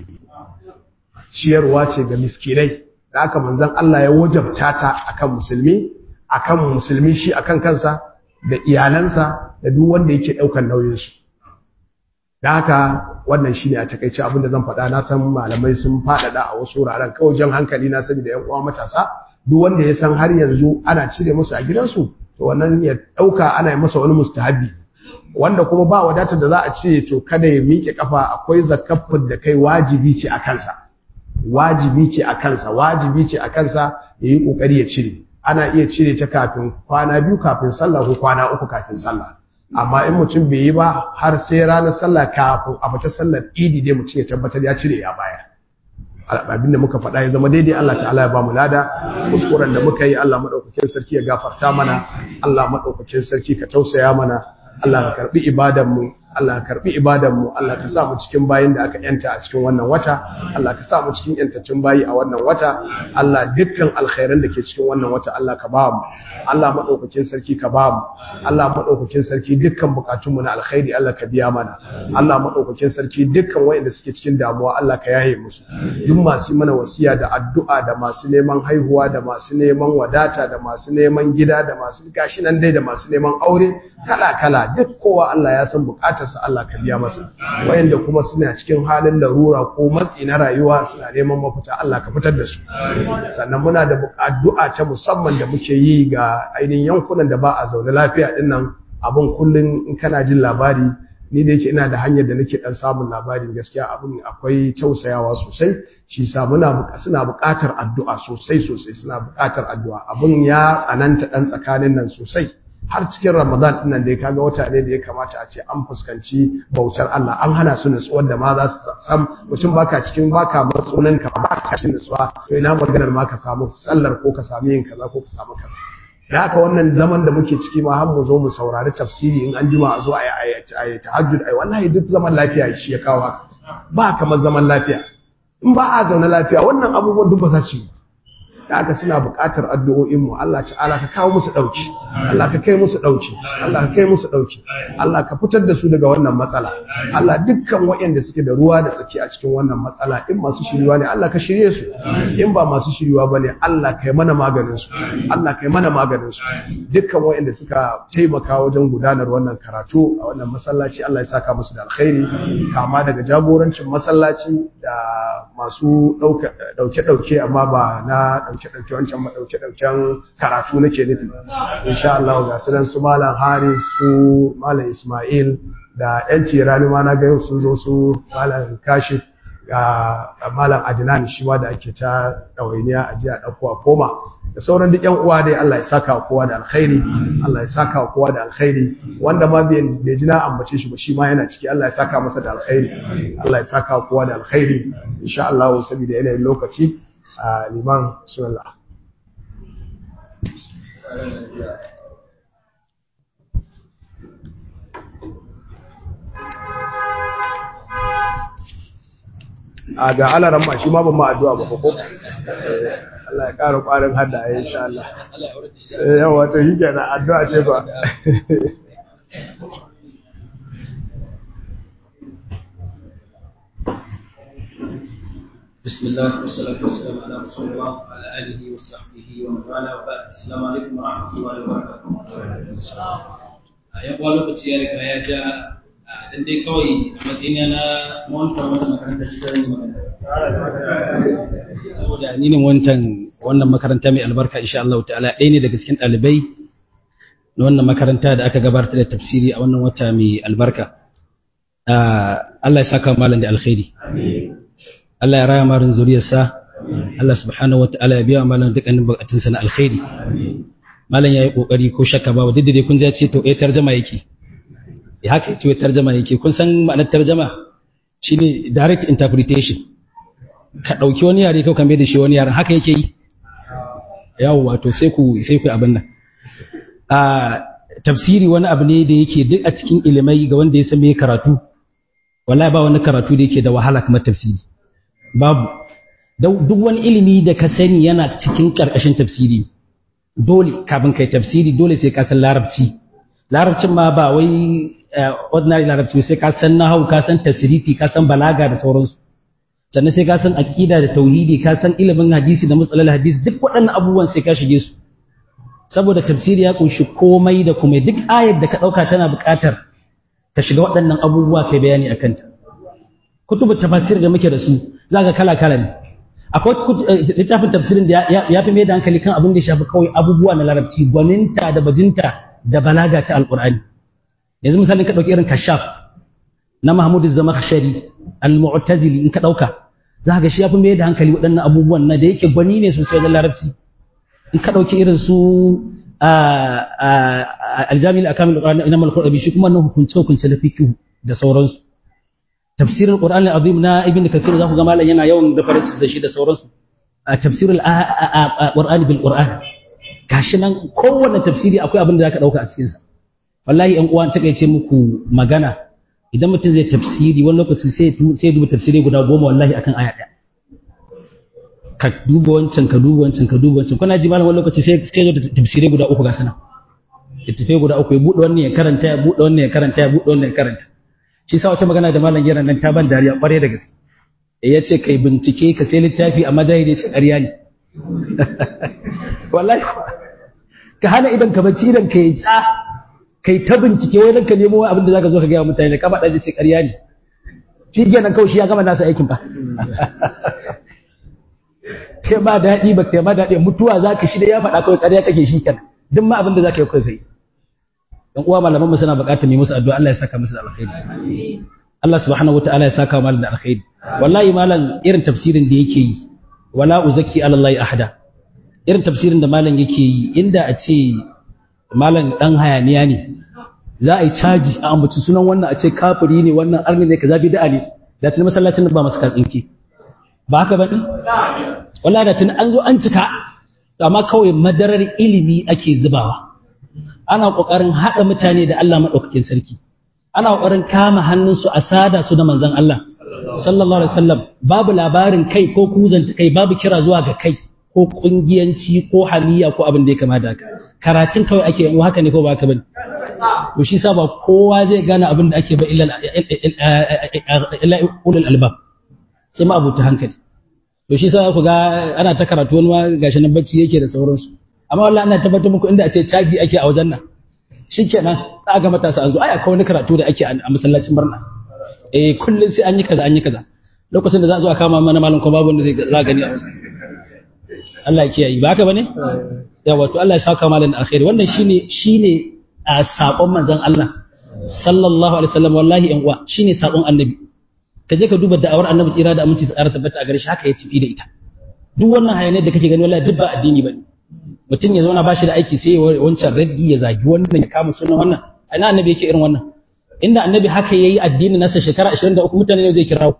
ciyarwa ce ga miskinai da aka manzon Allah ya wajabta ta akan musulmi akan musulmi shi akan kansa da iyalansa da duk wanda yake daukar nauyinsu da haka wannan shine a takeice abin da zan faɗa na san malamai sun faɗaɗa a wasu wuraren kawai jan hankali na sani da ƴan uwa matasa duk wanda ya san har yanzu ana cire musu a gidansu to wannan ya ɗauka ana yi masa wani mustahabi wanda kuma ba wadatar da za a ce to kada ya miƙe kafa akwai zakafin da kai wajibi ce a kansa wajibi ce a kansa wajibi ce a kansa ya yi ƙoƙari ya cire ana iya cire ta kafin kwana biyu kafin sallah ko kwana uku kafin sallah amma in mutum bai yi ba har sai ranar sallah kafin a fita sallar idi dai mutum ya tabbatar ya cire ya baya abin da muka faɗa ya zama daidai Allah ta'ala ya ba mu lada kuskuren da muka yi Allah madaukakin sarki ya gafarta mana Allah madaukakin sarki ka tausaya mana Allah ka karbi ibadan mu Allah ka karbi ibadan mu Allah ka sa mu cikin bayin da aka yanta a cikin wannan wata Allah ka sa mu cikin yantattun bayi a wannan wata Allah dukkan alkhairan da ke cikin wannan wata Allah ka ba mu Allah madaukakin sarki ka ba mu Allah madaukakin sarki dukkan bukatun mu na alkhairi Allah ka biya mana Allah madaukakin sarki dukkan wayanda suke cikin damuwa Allah ka yaye musu duk masu mana wasiya da addu'a da masu neman haihuwa da masu neman wadata da masu neman gida da masu gashi nan dai da masu neman aure kala kala duk kowa Allah ya san bukatarsa Allah ka biya masa wayanda kuma suna cikin halin larura ko matsi na rayuwa suna neman mafita Allah ka fitar da su sannan muna da addu'a ta musamman da muke yi ga ainihin yankunan da ba a zaune lafiya dinnan abin kullun in kana jin labari ni da yake ina da hanyar da nake dan samun labarin gaskiya abin akwai tausayawa sosai shi sa muna suna buƙatar addu'a sosai sosai suna buƙatar addu'a abin ya tsananta dan tsakanin nan sosai har cikin Ramadan din nan da kaga wata ne da ya kamata a ce an fuskanci bautar Allah an hana su nutsuwar da ma za su sam mutum baka cikin baka matsunan ka baka cikin nutsuwa to ina maganar ma ka samu sallar ko ka samu yin kaza ko ka samu kaza da haka wannan zaman da muke ciki ma har mu zo mu saurari tafsiri in an jima a zo a yi tahajjud ai wallahi duk zaman lafiya shi ya kawo haka ba kamar zaman lafiya in ba a zaune lafiya wannan abubuwan duk ba za su yi da haka suna buƙatar addu'o'in mu Allah ta'ala ka kawo musu dauki Allah ka kai musu dauki Allah ka kai musu dauki Allah ka fitar da su daga wannan matsala Allah dukkan waɗanda suke da ruwa da tsaki a cikin wannan matsala in masu shiriwa ne Allah ka shirye su in ba masu shiriwa bane Allah kai mana maganin su Allah kai mana maganin su dukkan waɗanda suka taimaka wajen gudanar wannan karatu a wannan masallaci Allah ya saka musu da alkhairi kama daga jagorancin masallaci da masu dauke dauke amma ba na ɗauke-ɗauke wancan maɗauke-ɗauken karatu nake nufi insha Allah ga su su malam Haris su malam Ismail da ɗan tirani ma na ga yau sun zo su malam Kashif ga malam Adnan shi ma da ake ta ɗawainiya a jiya ɗauko a koma da sauran duk ƴan uwa dai Allah ya saka kowa da alkhairi Allah ya saka kowa da alkhairi wanda ma bai ji na ambace shi ba shi ma yana ciki Allah ya saka masa da alkhairi Allah ya saka kowa da alkhairi insha Allah saboda yanayin lokaci a liman sunallah a ga alaran ma shi ma ban ma addu'a ba ko Allah ya ƙara ƙwarin hada ya insha Allah yawa to shi kenan addu'a ce ba بسم الله والصلاة والسلام على رسول الله وعلى آله وصحبه ومن والاه وبعد السلام عليكم ورحمة الله وبركاته. ya kuwa lokaci ya riga ya ja dan dai kawai a matsayina na mawanta wannan makaranta shi sai magana saboda ni ne wancan wannan makaranta mai albarka insha Allah ta'ala ɗaya ne daga cikin ɗalibai na wannan makaranta da aka gabatar da tafsiri a wannan wata mai albarka Allah ya saka malam da alkhairi Allah ya raya marin zuriyarsa Allah subhanahu wataala ya biya malam dukkanin bukatunsa na alkhairi malam yayi kokari ko shakka ba duk da dai kun ja ce to eh tarjuma yake ya haka ce tarjuma yake kun san ma'anar tarjuma shine direct interpretation ka dauki wani yare ko ka mai da shi wani yaren haka yake yi yawo wato sai ku sai ku abin nan a tafsiri wani abu ne da yake duk a cikin ilimai ga wanda ya san me karatu wallahi ba wani karatu da yake da wahala kamar tafsiri babu duk wani ilimi da ka sani yana cikin ƙarƙashin tafsiri dole kafin kai tafsiri dole sai ka san larabci larabcin ma ba wai ordinary larabci sai ka san nahau ka san tasrifi ka san balaga da sauransu sannan sai ka san aqida da tauhidi ka san ilimin hadisi da matsalar hadisi duk waɗannan abubuwan sai ka shige su saboda tafsiri ya kunshi komai da komai duk ayar da ka ɗauka tana buƙatar ka shiga waɗannan abubuwa kai bayani akan ta kutubu tafasir da muke da su zaka kala kala ne akwai littafin tafsirin da ya fi mai da hankali kan abin da ya shafi kawai abubuwa na larabci gwaninta da bajinta da balaga ta alqur'ani yanzu misalin ka dauki irin kashaf na Mahmud az-Zamakhshari al-Mu'tazili in ka dauka zaka ga shi ya fi mai da hankali waɗannan abubuwan na da yake gwani ne sosai wajen larabci in ka dauki irin su aljami al-akamil al-qur'an inama al-qur'ani shi kuma na hukunce hukunce da fiqh da sauransu tafsirin qur'an al-azim na ibn kathir za ku ga malam yana yawan references da shi da sauransu tafsir al-qur'ani bil qur'an gashi nan kowanne tafsiri akwai abin da zaka dauka a cikin sa wallahi yan uwan takeice muku magana idan mutum zai tafsiri wani lokaci sai sai duba tafsiri guda goma wallahi akan aya ɗaya ka duba wancan ka duba wancan ka duba wancan kuna ji malam wani lokaci sai sai zo da tafsiri guda uku ga sana littafai guda uku ya buɗe wannan ya karanta ya buɗe wannan ya karanta ya buɗe wannan ya karanta shi sa wata magana da malam yaran nan ta ban dariya ƙware da gaske ya ce kai bincike ka sai littafi a mazahiri ce ƙarya ne wallahi ka hana idan ka bacci idan ka yi tsa kai ta bincike wai ka nemo abin da zaka zo ka gaya mutane ka faɗa ce ƙarya ne shi kenan kawai shi ya gama nasa aikin ba te ma daɗi ba te ma daɗi mutuwa za ka shi da ya faɗa kawai ƙarya kake shi kenan duk ma abin da za ka yi kawai kai dan uwa malaman mu suna buƙatar mu musu addu'a Allah ya saka musu da alkhairi Allah subhanahu wataala ya saka malam da alkhairi wallahi malam irin tafsirin da yake yi wala uzaki ala Allah ahada irin tafsirin da malam yake yi inda a ce malam dan hayaniya ne za a yi caji a ambaci sunan wannan a ce kafiri ne wannan arni ne kaza bid'a ne da tun masallacin ba masu katsinki ba haka bane wallahi da tun an zo an cika amma kawai madarar ilimi ake zubawa ana kokarin hada mutane da Allah madaukakin sarki ana kokarin kama hannunsu a sada su da manzon Allah sallallahu alaihi wasallam babu labarin kai ko kuzanta kai babu kira zuwa ga kai ko kungiyanci ko hamiya ko abin da ya kama da haka karatun kawai ake yin haka ne ko ba haka bane to shi sa ba kowa zai gane abin da ake ba illa illa ulul albab sai ma abuta hankali to shi sa ku ga ana ta karatu wani ma gashi nan bacci yake da sauransu amma wallahi ana tabbatar muku inda a ce caji ake a wajen nan shikenan za ga matasa an zo ai akwai wani karatu da ake a masallacin barna eh kullun sai an yi kaza an yi kaza lokacin da za a zo a kama mana malam ko babu wanda zai za gani a wajen Allah ya kiyaye ba haka bane yawa to Allah ya saka malam alkhairi wannan shine shine a sakon manzon Allah sallallahu alaihi wasallam wallahi yan uwa shine sakon annabi ka je ka duba da'awar annabi tsira da aminci tsara tabbata a gare shi haka ya tafi da ita duk wannan hayanai da kake gani wallahi duk ba addini bane mutum ya zauna bashi da aiki sai ya wancan raddi ya zagi wannan ya kama sunan wannan ina annabi yake irin wannan inda annabi haka yayi addini nasa shekara 23 mutane ne zai kirawo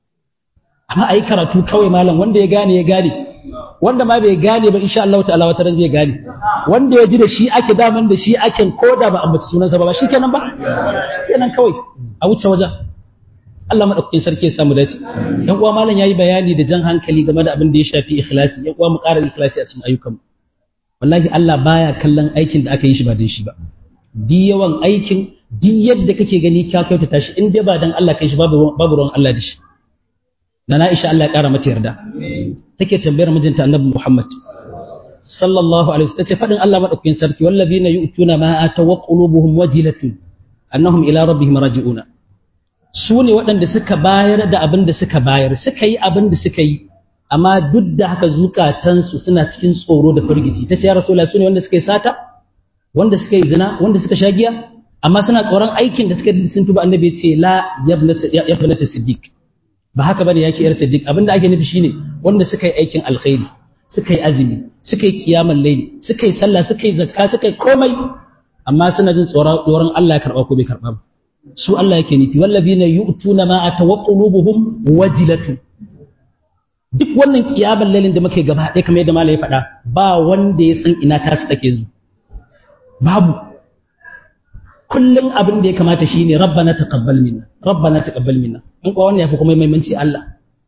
amma ayi karatu kawai malam wanda ya gane ya gane wanda ma bai gane ba insha Allah ta'ala wata ran zai gane wanda ya ji da shi ake daman da shi ake koda ba ambaci sunansa ba ba shikenan ba shikenan kawai a wuce wajen Allah madaukakin sarki ya samu dace yan uwa malam yayi bayani da jan hankali game da abin da ya shafi ikhlasi yan uwa mu ƙara ikhlasi a cikin ayyukan wallahi Allah baya kallon aikin da aka yi shi ba dan shi ba di yawan aikin di yadda kake gani ka kyautata shi in dai ba dan Allah kai shi babu babu ruwan Allah da shi na Aisha Allah ya ƙara mata yarda take tambayar mijinta Annabi Muhammad sallallahu alaihi wasallam tace fadin Allah madaukakin sarki wallazina yu'tuna ma atawa qulubuhum wajilatun annahum ila rabbihim raji'una su ne waɗanda suka bayar da abin da suka bayar suka yi abin da suka yi amma duk da haka zukatansu suna cikin tsoro da firgici ta ce ya rasu su ne wanda suka yi sata wanda suka yi zina wanda suka sha giya amma suna tsoron aikin da suka sun tuba annabi ya ce la yabnata siddiq ba haka bane yake yar siddiq abin da ake nufi shine wanda suka yi aikin alkhairi suka yi azumi suka yi kiyamal layli suka yi sallah suka yi zakka suka yi komai amma suna jin tsoron Allah ya karba ko bai karba ba su Allah yake nufi wallazina yu'tuna ma atawaqqulubuhum wajilatun duk wannan kiyaban lalin da muke gaba ɗaya kamar yadda malai ya faɗa ba wanda ya san ina tasu take zu babu kullum abin da ya kamata shine rabbana taqabbal minna rabbana taqabbal minna in kuwa wannan yafi kuma muhimmanci Allah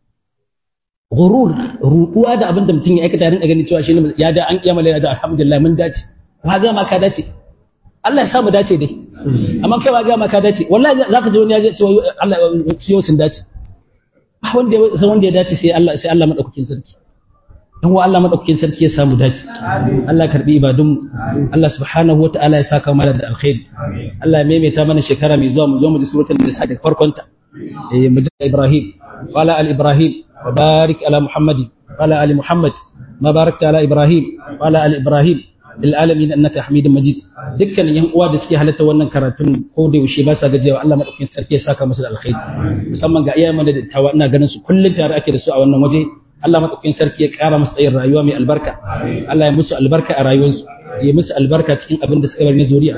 ghurur ruɗuwa da abin da mutum ya aikata rinka ganin cewa shine ya da an kiyama lalin da alhamdulillah mun dace wa ga ma ka dace Allah ya sa mu dace dai amma kai wa ga ma ka dace wallahi zaka ji wani ya ce Allah yau sun dace ba wanda ya san wanda ya dace sai Allah sai Allah madaukakin sarki dan wa Allah madaukakin sarki ya samu dace Allah karbi ibadun Allah subhanahu wataala ya saka mana da alkhairi Allah ya maimaita mana shekara mai zuwa mu zo mu ji suratul nisa daga farkon ta eh mu ji Ibrahim wala al Ibrahim wa barik ala Muhammadin wala ali Muhammad ma barakta ala Ibrahim wala al Ibrahim lil alamin innaka hamidum majid dukkanin yan uwa da suke halatta wannan karatun ko da yaushe ba sa gajiyawa Allah madaukakin sarki ya saka musu da alkhairi musamman ga iyayen da dattawa ina ganin su kullun tare ake da su a wannan waje Allah madaukakin sarki ya kara musu tsayin rayuwa mai albarka Allah ya musu albarka a rayuwarsu ya musu albarka cikin abin da suka bari na zuriya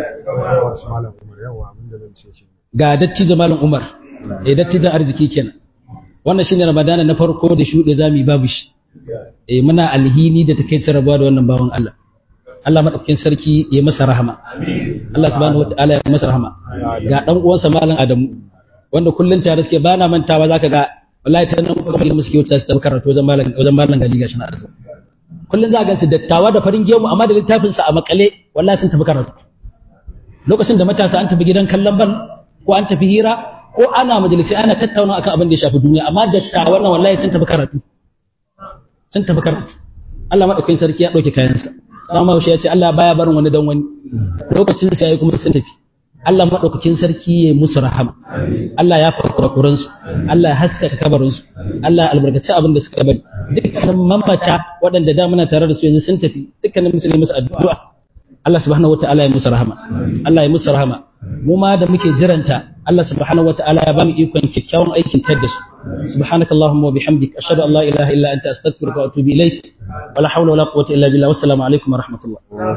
ga dattijo malam Umar eh dattijo arziki kenan wannan shine Ramadana na farko da shuɗe zamu yi babu shi eh muna alhini da takeicin rabuwa da wannan bawan Allah Allah madaukakin sarki ya masa rahama Allah subhanahu wataala ya masa rahama ga dan uwansa malam Adamu wanda kullun tare suke bana mantawa zaka ga wallahi ta nan kuma ilmu suke wuta su tafi karatu wajen malam wajen malam gali gashi na arzu kullun za ga su dattawa da farin gemu amma da littafin sa a makale wallahi sun tafi karatu lokacin da matasa an tafi gidan kallon ban ko an tafi hira ko ana majalisi ana tattauna akan abin da ya shafi duniya amma dattawan nan wallahi sun tafi karatu sun tafi karatu Allah madaukakin sarki ya dauke kayansa amma shi ya ce Allah baya barin wani dan wani lokacin sa yayi kuma sun tafi Allah madaukakin sarki ya musu rahama Allah ya farkura kuransu Allah ya haskaka kabarinsu Allah ya albarkaci abin da suka bari dukkanin mamata waɗanda da muna tare da su yanzu sun tafi dukkanin musulmi musu addu'a Allah subhanahu wata'ala ya musu rahama Allah ya musu rahama mu ma da muke jiranta Allah subhanahu wata'ala ya bamu ikon kyakkyawan aikin tar da su subhanakallahumma wa bihamdik ashhadu an la ilaha illa anta astaghfiruka wa atubu ilaik wala hawla wala quwwata illa billah wassalamu alaikum wa rahmatullah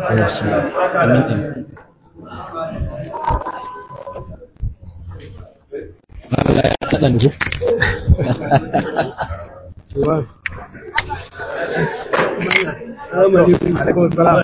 amin Allah ya kaɗa nuhu. Assalamu alaikum.